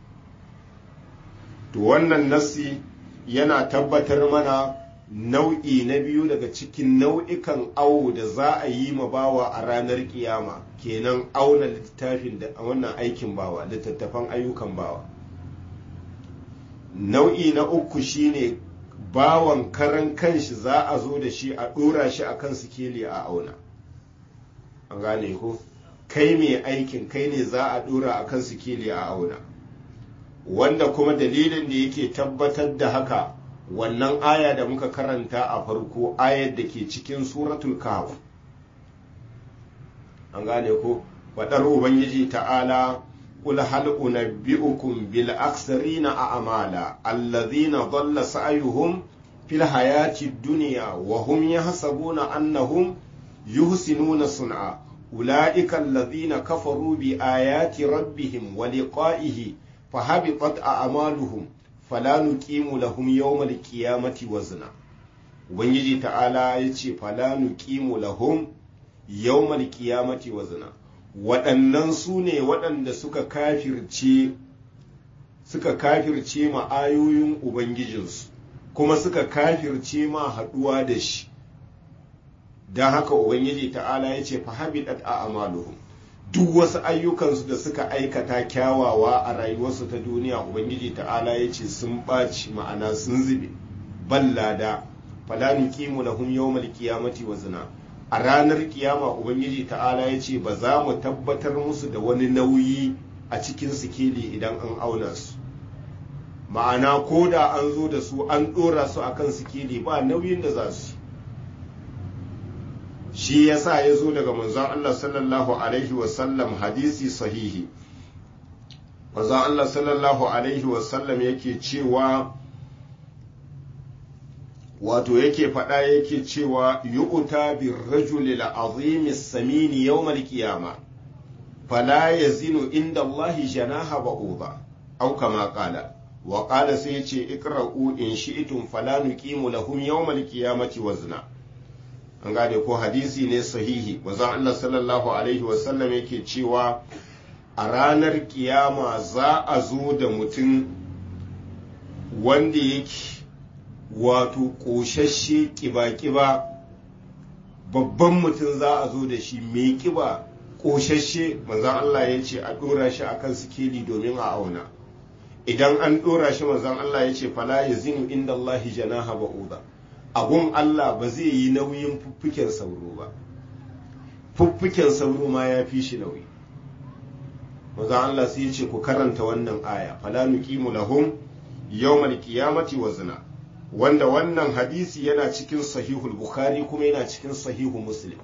to wannan nassi yana tabbatar mana nau'i na biyu daga cikin nau'ikan awo da za a yi ma bawa a ranar kiyama kenan auna littafin da wannan aikin bawa littattafan ayyukan bawa nau'i na uku shine bawan karan kanshi za a zo da shi a ɗora shi a kan sikeli a auna an gane ko kai mai aikin kai ne za a ɗora a kan sikeli a auna wanda kuma dalilin da yake tabbatar da haka wannan aya da muka karanta a farko ayar da ke cikin suratul kahf an gane ko faɗar ubangiji ta'ala قل هل أنبئكم بالأخسرين أعمالا الذين ضل سعيهم في الحياة الدنيا وهم يحسبون أنهم يحسنون صنعا أولئك الذين كفروا بآيات ربهم ولقائه فهبطت أعمالهم فلا نقيم لهم يوم القيامة وزنا Ubangiji ta'ala ya ce fala nuqimu lahum yawmal qiyamati wazna waɗannan su ne waɗanda suka kafirce suka kafirce ma ayoyin Ubangijinsu kuma suka kafirce ma haɗuwa da shi don haka ubangiji ta'ala ya ce fahabidat a amaluhum duk wasu ayyukansu da suka aikata kyawawa a rayuwarsu ta duniya ubangiji ta'ala ya ce sun ɓaci ma'ana sun zube ballada fala nuqimu lahum yawmal qiyamati wazna a ranar kiyama ubangiji ta'ala ya ce ba za mu tabbatar musu da wani nauyi a cikin sikeli idan an auna su ma'ana ko da an zo da su an ɗora su akan sikeli ba nauyin da za su shi yasa ya zo daga manzon Allah sallallahu alaihi wasallam hadisi sahihi manzon Allah sallallahu alaihi wasallam yake cewa wato yake faɗa yake cewa yu'ta bir rajuli al-azim samini yawm al-qiyama fala yazinu inda Allah janaha ba'uda aw kama qala wa qala sai yace iqra'u in shi'tum fala nuqimu lahum yawm al-qiyamati wazna an gane ko hadisi ne sahihi wazan Allah sallallahu alaihi wasallam yake cewa a ranar kiyama za a zo da mutum wanda yake wato ƙoshashe ƙiba-ƙiba babban mutum za a zo da shi mai ƙiba ƙoshashe manzan Allah ya ce a ɗora shi akan sikeli domin a auna idan an ɗora shi manzan Allah ya ce fala ya zinu inda Allah janaha ba'uda abun Allah ba zai yi nauyin fuffuken sauro ba fuffuken sauro ma ya fi shi nauyi maza Allah sai ya ce ku karanta wannan aya fala nuqimu lahum yawmal qiyamati wazna wanda wannan hadisi yana cikin sahihul bukhari kuma yana cikin sahihu muslim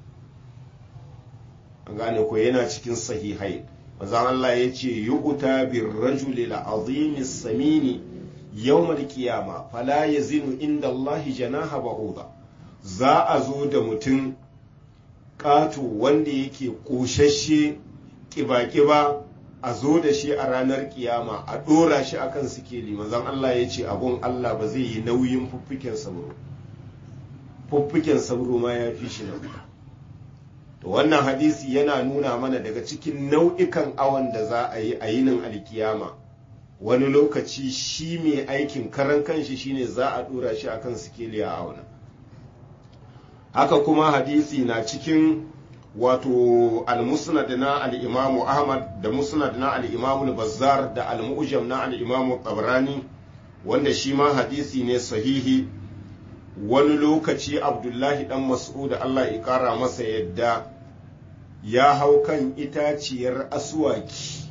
an gane ko yana cikin sahihai maza Allah ya ce yu'ta bir rajuli al-azimi samini yawmal kiyama fala yazinu inda Allah janaha ba'uda za a zo da mutum ƙato wanda yake ƙoshashe ƙiba-ƙiba a zo da shi a ranar kiyama a ɗora shi akan sikeli manzon Allah ya ce abun Allah ba zai yi nauyin fuffuken sauro fuffuken sauro ma ya fi shi nauyi to wannan hadisi yana nuna mana daga cikin nau'ikan awon da za a yi a yinin alkiyama wani lokaci shi mai aikin karan kanshi shine za a dora shi akan sikeli a auna haka kuma hadisi na cikin wato al-musnad na al-imamu ahmad da musnad na al-imamu bazzar da al-mu'jam na al-imamu tabrani wanda shi ma hadisi ne sahihi wani lokaci abdullahi dan mas'ud Allah ya kara masa yadda ya hau kan itaciyar aswaki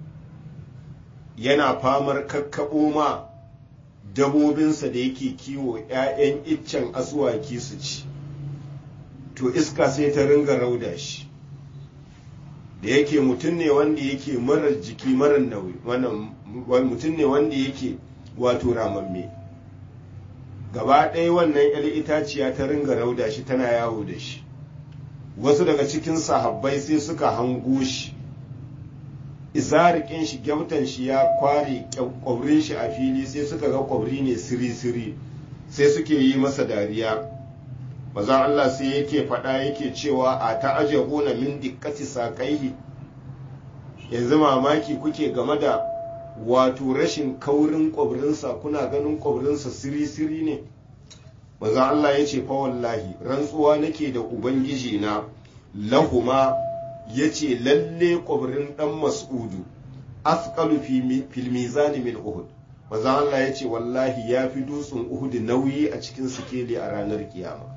yana famar kakkaɓo ma dabobinsa da yake kiwo ‘ya'yan iccen asuwaki su ci to iska sai ta ringa rauda shi da yake mutum ne wanda yake marar jiki marar nauyi mutum ne wanda yake wato ramamme gaba ɗaya wannan ‘yar itaciya ta ringa rauda shi tana yawo da shi wasu daga cikin sahabbai sai suka hango shi izarikin shi gyautan shi ya kware kwabrin shi a fili sai suka ga kwabri ne siri-siri sai suke yi masa dariya mazan Allah sai yake faɗa yake cewa a ta'ajabuna min dikkati saƙaihi yanzu mamaki kuke game da wato rashin kaurin kwabrinsa kuna ganin kwabrinsa siri-siri ne mazan Allah ya ce fa wallahi rantsuwa nake da ubangiji na lahuma ya ce lalle ƙwabrin ɗan mas'udu afqalu fil mizani min uhud maza Allah ya ce wallahi ya fi dutsen uhud nauyi a cikin sikeli a ranar kiyama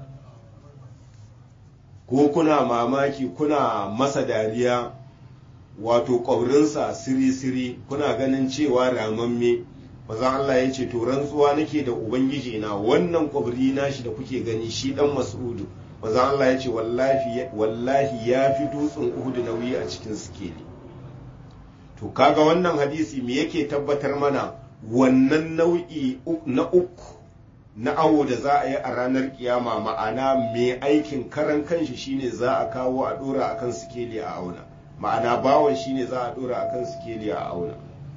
ko kuna mamaki kuna masa dariya wato ƙwabrinsa siri-siri kuna ganin cewa ramamme maza Allah ya ce to rantsuwa nake da ubangiji na wannan ƙwabri nashi da kuke gani shi ɗan mas'udu maza Allah ya ce wallahi ya fi dutsen uhudu nauyi a cikin sikeli to kaga wannan hadisi me yake tabbatar mana wannan nau'i na uku na awo da za a yi a ranar kiyama ma'ana mai aikin karan kanshi shine za a kawo a dora akan sikeli a auna ma'ana bawan shine za a dora akan sikeli a auna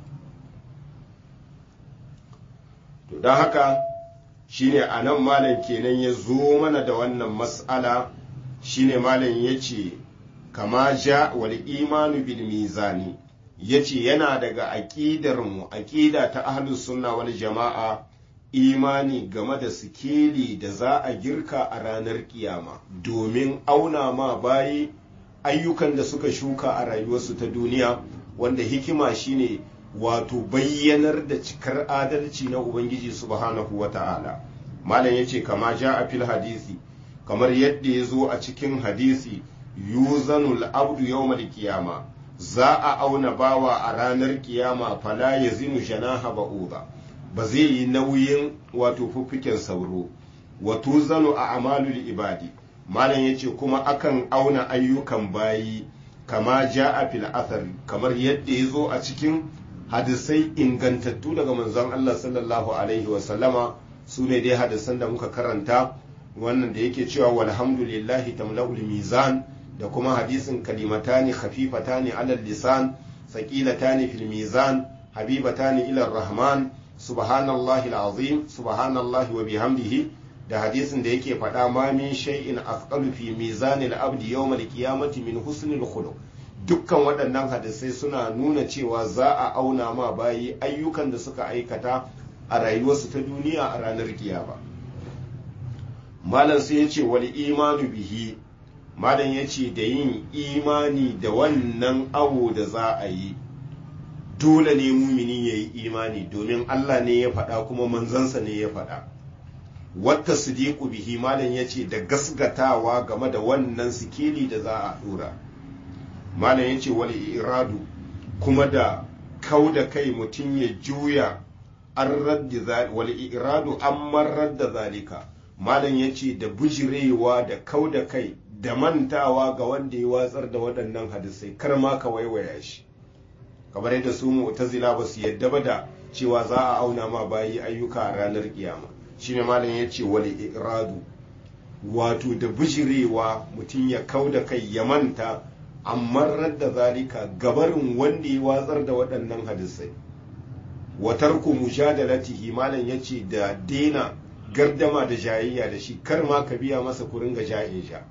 to don haka shine a nan malam kenan ya zo mana da wannan mas'ala shine malam ya ce kama ja wal imanu bil mizani ya ce yana daga aƙidarmu aƙida ta ahlus sunna wal jama'a imani game da sikeli da za a girka a ranar kiyama domin auna ma bayi ayyukan da suka shuka a rayuwarsu ta duniya wanda hikima shine wato bayyanar da cikar adalci na ubangiji subhanahu wa ta'ala malam yace kama ja a fil hadisi kamar yadda ya zo a cikin hadisi yuzanul abdu yawmal kiyama za a auna bawa a ranar kiyama fala yazinu janaha ba'uda ba zai yi nauyin wato fuffiken sauro wato zanu a amalul ibadi malam yace kuma akan auna ayyukan bayi kama ja a fil athar kamar yadda ya zo a cikin hadisai ingantattu daga manzon Allah sallallahu alaihi wasallama su ne dai hadisan da muka karanta wannan da yake cewa walhamdulillahi tamla'ul mizan da kuma hadisin kalimatani khafifatani alal lisan saqilatani fil mizan habibatani ila rahman subhanallahi alazim subhanallahi wa bihamdihi da hadisin da yake faɗa ma min shay'in afqalu fi mizanil abdi yawmal qiyamati min husnil khuluq dukkan waɗannan hadisai suna nuna cewa za a auna ma bayi ayyukan da suka aikata a rayuwarsu ta duniya a ranar kiyama malam sai ya ce wal imanu bihi malam ya ce da yin imani da wannan awo da za a yi dole ne mumini ya yi imani domin Allah ne ya faɗa kuma manzansa ne ya faɗa wata sidiku bihi malam ya ce da gasgatawa game da wannan sikeli da za a ɗora malam ya ce wal iradu kuma da kau da kai mutum ya juya an raddi wal iradu an marar da zalika malam ya ce da bujirewa da kau da kai da mantawa ga wanda ya watsar da waɗannan hadisai kar ma ka waiwaya shi kamar yadda su mu'tazila ba su yadda ba da cewa za a auna ma bayi ayyuka a ranar kiyama shine malam ya ce wal iradu wato da bujirewa mutum ya kau da kai ya manta amma radda zalika gabarin wanda ya watsar da waɗannan hadisai wa tarku mujadalatihi malam yace da dena gardama da jayayya da shi kar ma ka biya masa ku ringa jayayya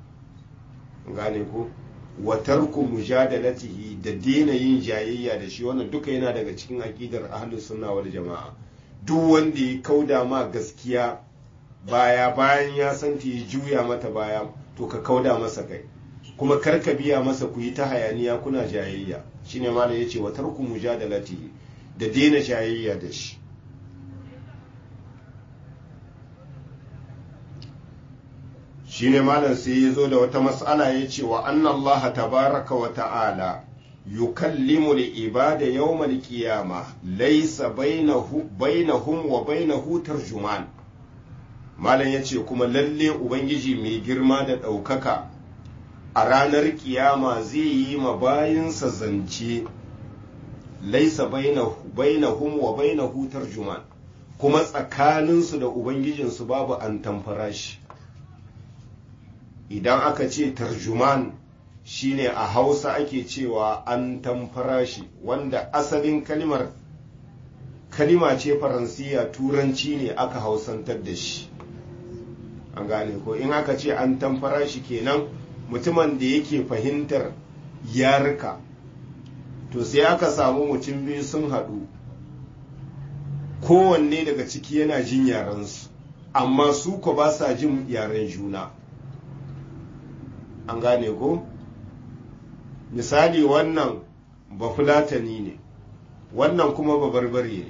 gane ko wa tarku mujadalatihi da dena yin jayayya da shi wannan duka yana daga cikin aqidar ahlus sunna wal jamaa duk wanda ya kauda ma gaskiya baya bayan ya san ta juya mata baya to ka kauda masa kai kuma kar ka biya masa ku yi ta hayaniya kuna jayayya shine malam yace wa tarku mujadalatihi da dena jayayya da shi shine malam sai ya zo da wata mas'ala ya ce wa annallaha tabaraka wa ta'ala yukallimu al-ibada yawm al-qiyama laysa bainahu bainahum wa bainahu tarjuman malam yace kuma lalle ubangiji mai girma da ɗaukaka a ranar kiyama zai yi ma bayinsa zance laisa bainahum wa bainahu tarjuman kuma tsakaninsu da ubangijinsu babu an tamfara shi idan aka ce tarjuman shine a hausa ake cewa an tamfara shi wanda asalin kalimar kalima ce faransiya turanci ne aka hausantar da shi an gane ko in aka ce an tamfara shi kenan mutumin da yake fahimtar yarika to sai aka samu mutum biyu sun haɗu kowanne daga ciki yana jin yarensu amma su ko ba sa jin yaren juna an gane ko misali wannan bafulatani ne wannan kuma babarbare ne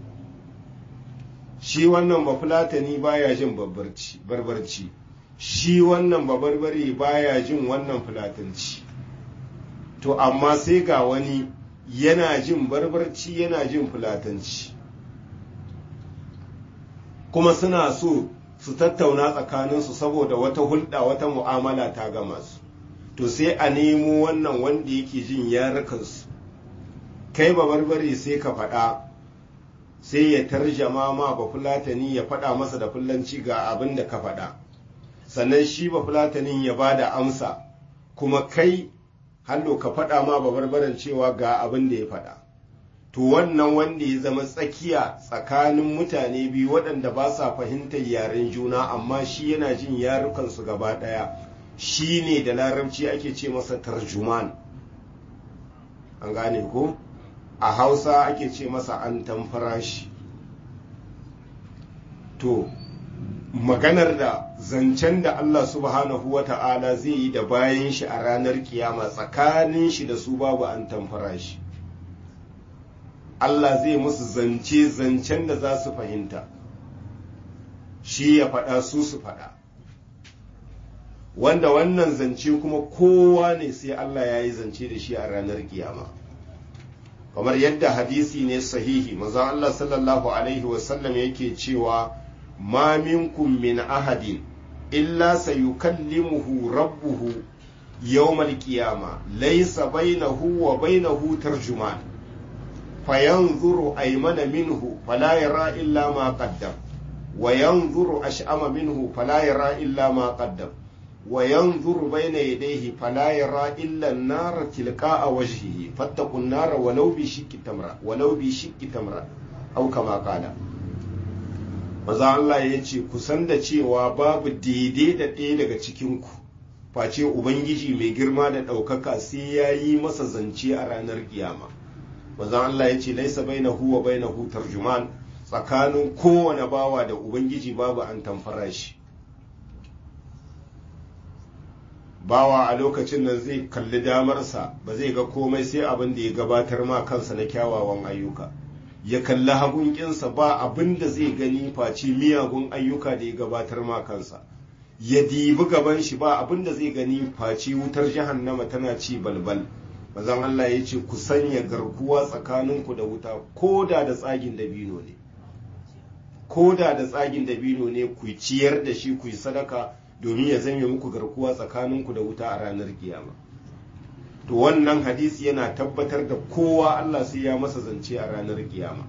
shi wannan bafulatani baya jin barbarci shi wannan babarbare baya jin wannan fulatanci to amma sai ga wani yana jin barbarci yana jin fulatanci kuma suna so su tattauna tsakaninsu saboda wata hulɗa wata mu'amala ta gama su to sai a nemo wannan wanda yake jin yarukansu kai ba barbare sai ka faɗa sai ya tarjama ma ba fulatani ya faɗa masa da fulanci ga abin da ka faɗa sannan shi ba fulatanin ya ba da amsa kuma kai hallo ka faɗa ma ba barbaran cewa ga abin da ya faɗa to wannan wanda ya zama tsakiya tsakanin mutane biyu waɗanda ba sa fahimtar yaren juna amma shi yana jin yarukansu gaba ɗaya shi ne da larabci ake ce masa tarjuman an gane ko a hausa ake ce masa an tamfarashi to maganar da zancen da Allah subhanahu wa ta'ala zai yi da bayan shi a ranar kiyama tsakanin shi da su babu an tamfara shi Allah zai musu zance zancen da za su fahimta shi ya faɗa su su faɗa wanda wannan zance kuma kowa ne sai Allah ya yi zance da shi a ranar kiyama kamar yadda hadisi ne sahihi maza Allah sallallahu alaihi wasallam yake cewa ma minkum min ahadin illa sayukallimuhu rabbuhu yawmal qiyama laysa bainahu wa bainahu tarjuman fayanzuru aymana minhu fala yara illa ma qaddam wa yanzuru ash'ama minhu fala yara illa ma qaddam wa yanzuru bayna yadayhi fala yara illa an-nara tilqa'a wajhihi fattaqun nara walau bi shiqqi tamra walau bi shiqqi tamra aw kama qala maza Allah ya ce kusan da cewa babu daidai da ɗaya daga cikinku face ubangiji mai girma da ɗaukaka sai ya yi masa zance a ranar kiyama maza Allah ya ce laisa baina huwa baina hu tarjuman tsakanin kowane bawa da ubangiji babu an tamfara shi bawa a lokacin nan zai kalli damarsa ba zai ga komai sai abin da ya gabatar ma kansa na kyawawan ayyuka ya kalli hagun kinsa ba abin da zai gani face miyagun ayyuka da ya gabatar ma kansa ya dibi gaban shi ba abin da zai gani face wutar jahannama tana ci balbal mazan Allah ya ce ku sanya garkuwa tsakaninku da wuta ko da da tsagin dabino ne ko da da tsagin dabino ne ku ciyar da shi ku yi sadaka domin ya zame muku garkuwa tsakaninku da wuta a ranar kiyama to wannan hadisi yana tabbatar da kowa Allah sai ya masa zance a ranar kiyama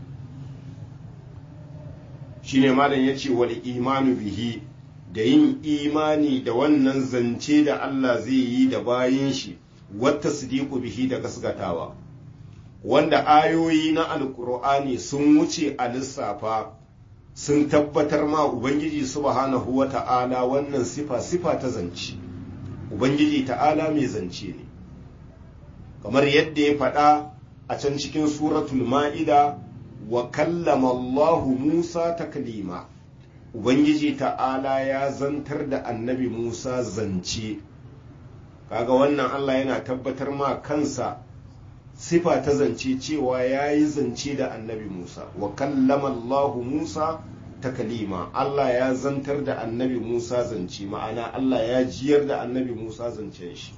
shine malam ya ce wal imanu bihi da yin imani da wannan zance da Allah zai yi da bayin shi wata sidiku bihi da gasgatawa wanda ayoyi na alkur'ani sun wuce a lissafa sun tabbatar ma ubangiji subhanahu wa ta'ala wannan sifa sifa ta zance ubangiji ta'ala mai zance ne kamar yadda ya faɗa a can cikin suratul ma'ida wa kallama Allahu Musa taklima ubangiji ta'ala ya zantar da annabi Musa zance kaga wannan Allah yana tabbatar ma kansa sifa ta zance cewa ya yi zance da annabi Musa wa kallama Allahu Musa takalima Allah ya zantar da annabi Musa zance ma'ana Allah ya jiyar da annabi Musa zancen shi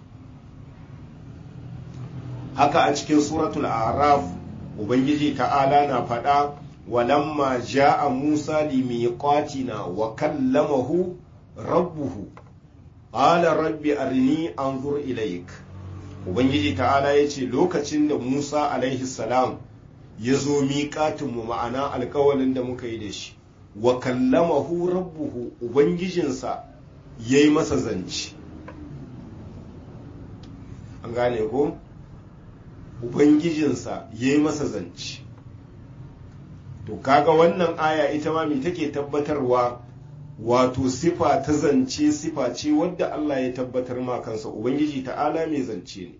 haka a cikin suratul araf ubangiji ta'ala na faɗa walamma ja'a Musa limiqatina wa kallamahu rabbuhu qala rabbi arini anzur ilaik ubangiji ta'ala ya ce lokacin da musa alaihi salam ya zo miƙatinmu ma'ana alkawalin da muka yi da shi wa kallamahu rabbuhu ubangijinsa ya yi masa zance an gane ko ubangijinsa ya yi masa zance to kaga wannan aya ita ma me take tabbatarwa wato sifa ta zance sifa ce wadda Allah ya tabbatar ma kansa Ubangiji ta'ala mai zance ne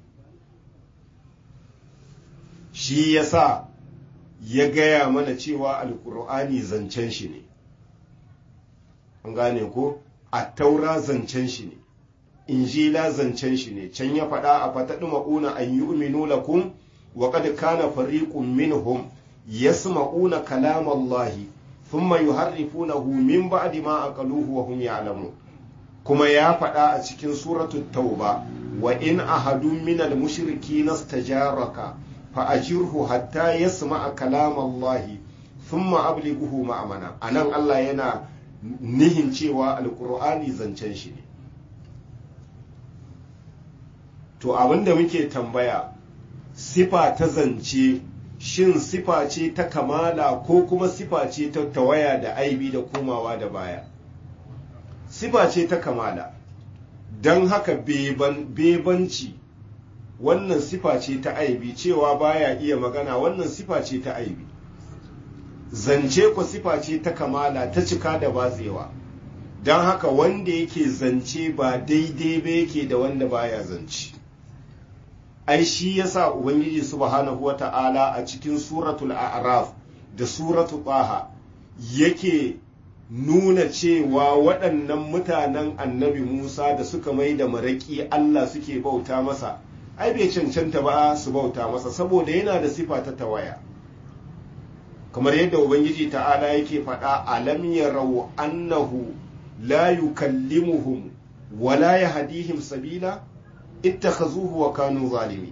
shi ya sa ya gaya mana cewa alkur'ani zancen shi ne an gane ko a taura zancen shi ne injila zancen shi ne can ya faɗa a fataɗi ma'una an yi uminu lakum wa kad kana fariqun minhum yasma'una kalamallahi ثم يحرفونه من بعد ما أقلوه وهم يعلمون كما يا فدا a cikin suratul tauba wa in ahadun min al mushrikeen istajaraka fa ajirhu hatta yasma'a kalam Allah thumma ablighuhu ma'amana anan Allah yana nihin cewa alqur'ani zancen shi ne to abinda muke tambaya sifa ta zance shin sifa ce ta kamala ko kuma sifa ce ta tawaya da aibi da komawa da baya sifa ce ta kamala don haka bebanci wannan sifa ce ta aibi cewa baya iya magana wannan sifa ce ta aibi zance ku sifa ce ta kamala ta cika da batsewa don haka wanda yake zance ba daidai ba yake da wanda baya zance ai shi yasa ubangiji subhanahu wata'ala a cikin suratul a'raf da suratul taha yake nuna cewa waɗannan mutanen annabi Musa da suka mai da maraƙi Allah suke bauta masa ai bai cancanta ba su bauta masa saboda yana da sifa ta tawaya kamar yadda ubangiji ta'ala yake faɗa alam yarau annahu la yukallimuhum wa la yahdihim sabila ittakhazuhu wa kanu zalimi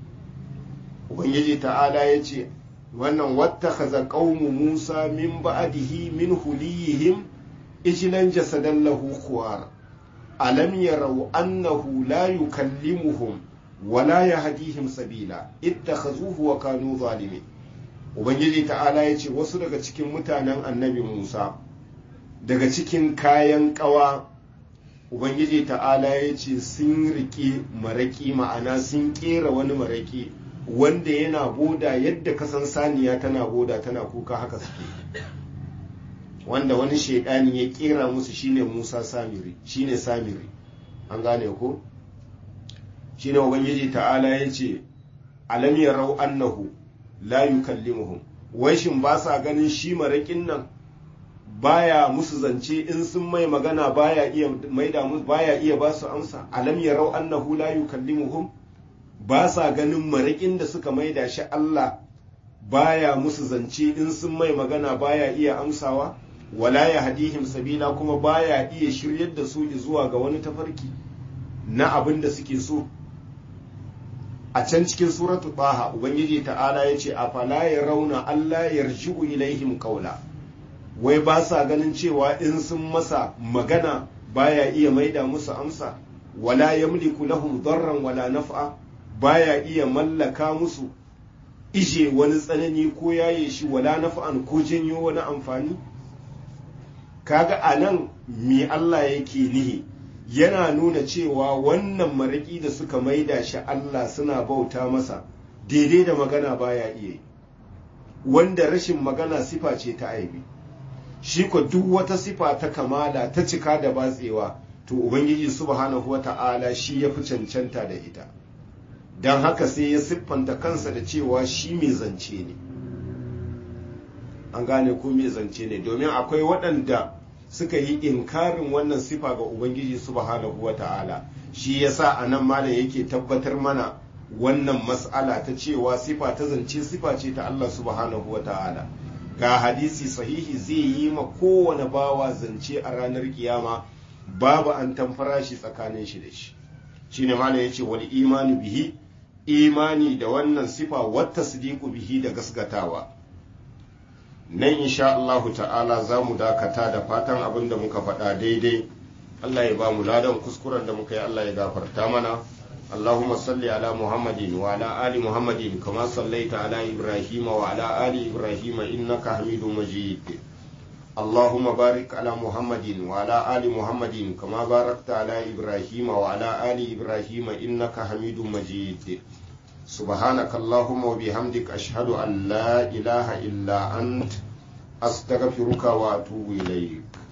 ubangiji ta'ala yace wannan wattakhadha qaumu Musa min ba'dihi min huliyihim ijlan jasadan lahu khuwar alam yarau annahu la yukallimuhum wa la yahdihim sabila ittakhazuhu wa kanu zalimi ubangiji ta'ala yace wasu daga cikin mutanen annabi Musa daga cikin kayan kawa ubangiji ta'ala ya ce sun riƙe maraƙi ma'ana sun ƙera wani maraƙi wanda yana boda yadda kasan saniya tana boda tana kuka haka suke wanda wani shaidani ya ƙera musu shine musa samiri shine samiri an gane ko shine ubangiji ta'ala ya ce alam yarau annahu la yukallimuhum wai shin ba sa ganin shi maraƙin nan baya musu zance in sun mai magana baya iya maida musu baya iya ba su amsa alam yarau annahu la yukallimuhum ba sa ganin maraƙin da suka maida shi Allah baya musu zance in sun mai magana baya iya amsawa wala ya hadihim sabila kuma baya iya shiryar da su zuwa ga wani tafarki na abin da suke so a can cikin suratu baha ubangiji ta'ala ya ce a fala ya rauna Allah yarji'u ilaihim qawla wai ba sa ganin cewa in sun masa magana baya iya maida musu amsa wala yamliku lahum darran wala naf'a baya iya mallaka musu ije wani tsanani ko yaye shi wala naf'an ko janyo wani amfani kaga anan me Allah yake nihi yana nuna cewa wannan maraki da suka maida shi Allah suna bauta masa daidai da magana baya iya wanda rashin magana sifa ce ta aibi shi ko duk wata sifa ta kamala ta cika da batsewa to ubangiji subhanahu wata'ala shi ya fi cancanta da ita don haka sai ya siffanta kansa da cewa shi mai zance ne an gane ko mai zance ne domin akwai waɗanda suka yi inkarin wannan sifa ga ubangiji subhanahu wata'ala shi yasa a nan malam yake tabbatar mana wannan mas'ala ta cewa sifa ta zance sifa ce ta Allah subhanahu wata'ala ga hadisi sahihi zai yi ma kowane bawa zance a ranar kiyama babu an tamfara shi tsakanin shi da shi shine malam yace wal imanu bihi imani da wannan sifa wata sadiku bihi da gasgatawa nan insha Allahu ta'ala za mu dakata da fatan abin da muka faɗa daidai Allah ya ba mu ladan kuskuren da muka yi Allah ya gafarta mana اللهم صل على محمد وعلى آل محمد كما صليت على إبراهيم وعلى آل إبراهيم إنك حميد مجيد اللهم بارك على محمد وعلى آل محمد كما باركت على إبراهيم وعلى آل إبراهيم إنك حميد مجيد سبحانك اللهم وبحمدك أشهد أن لا إله إلا أنت أستغفرك وأتوب إليك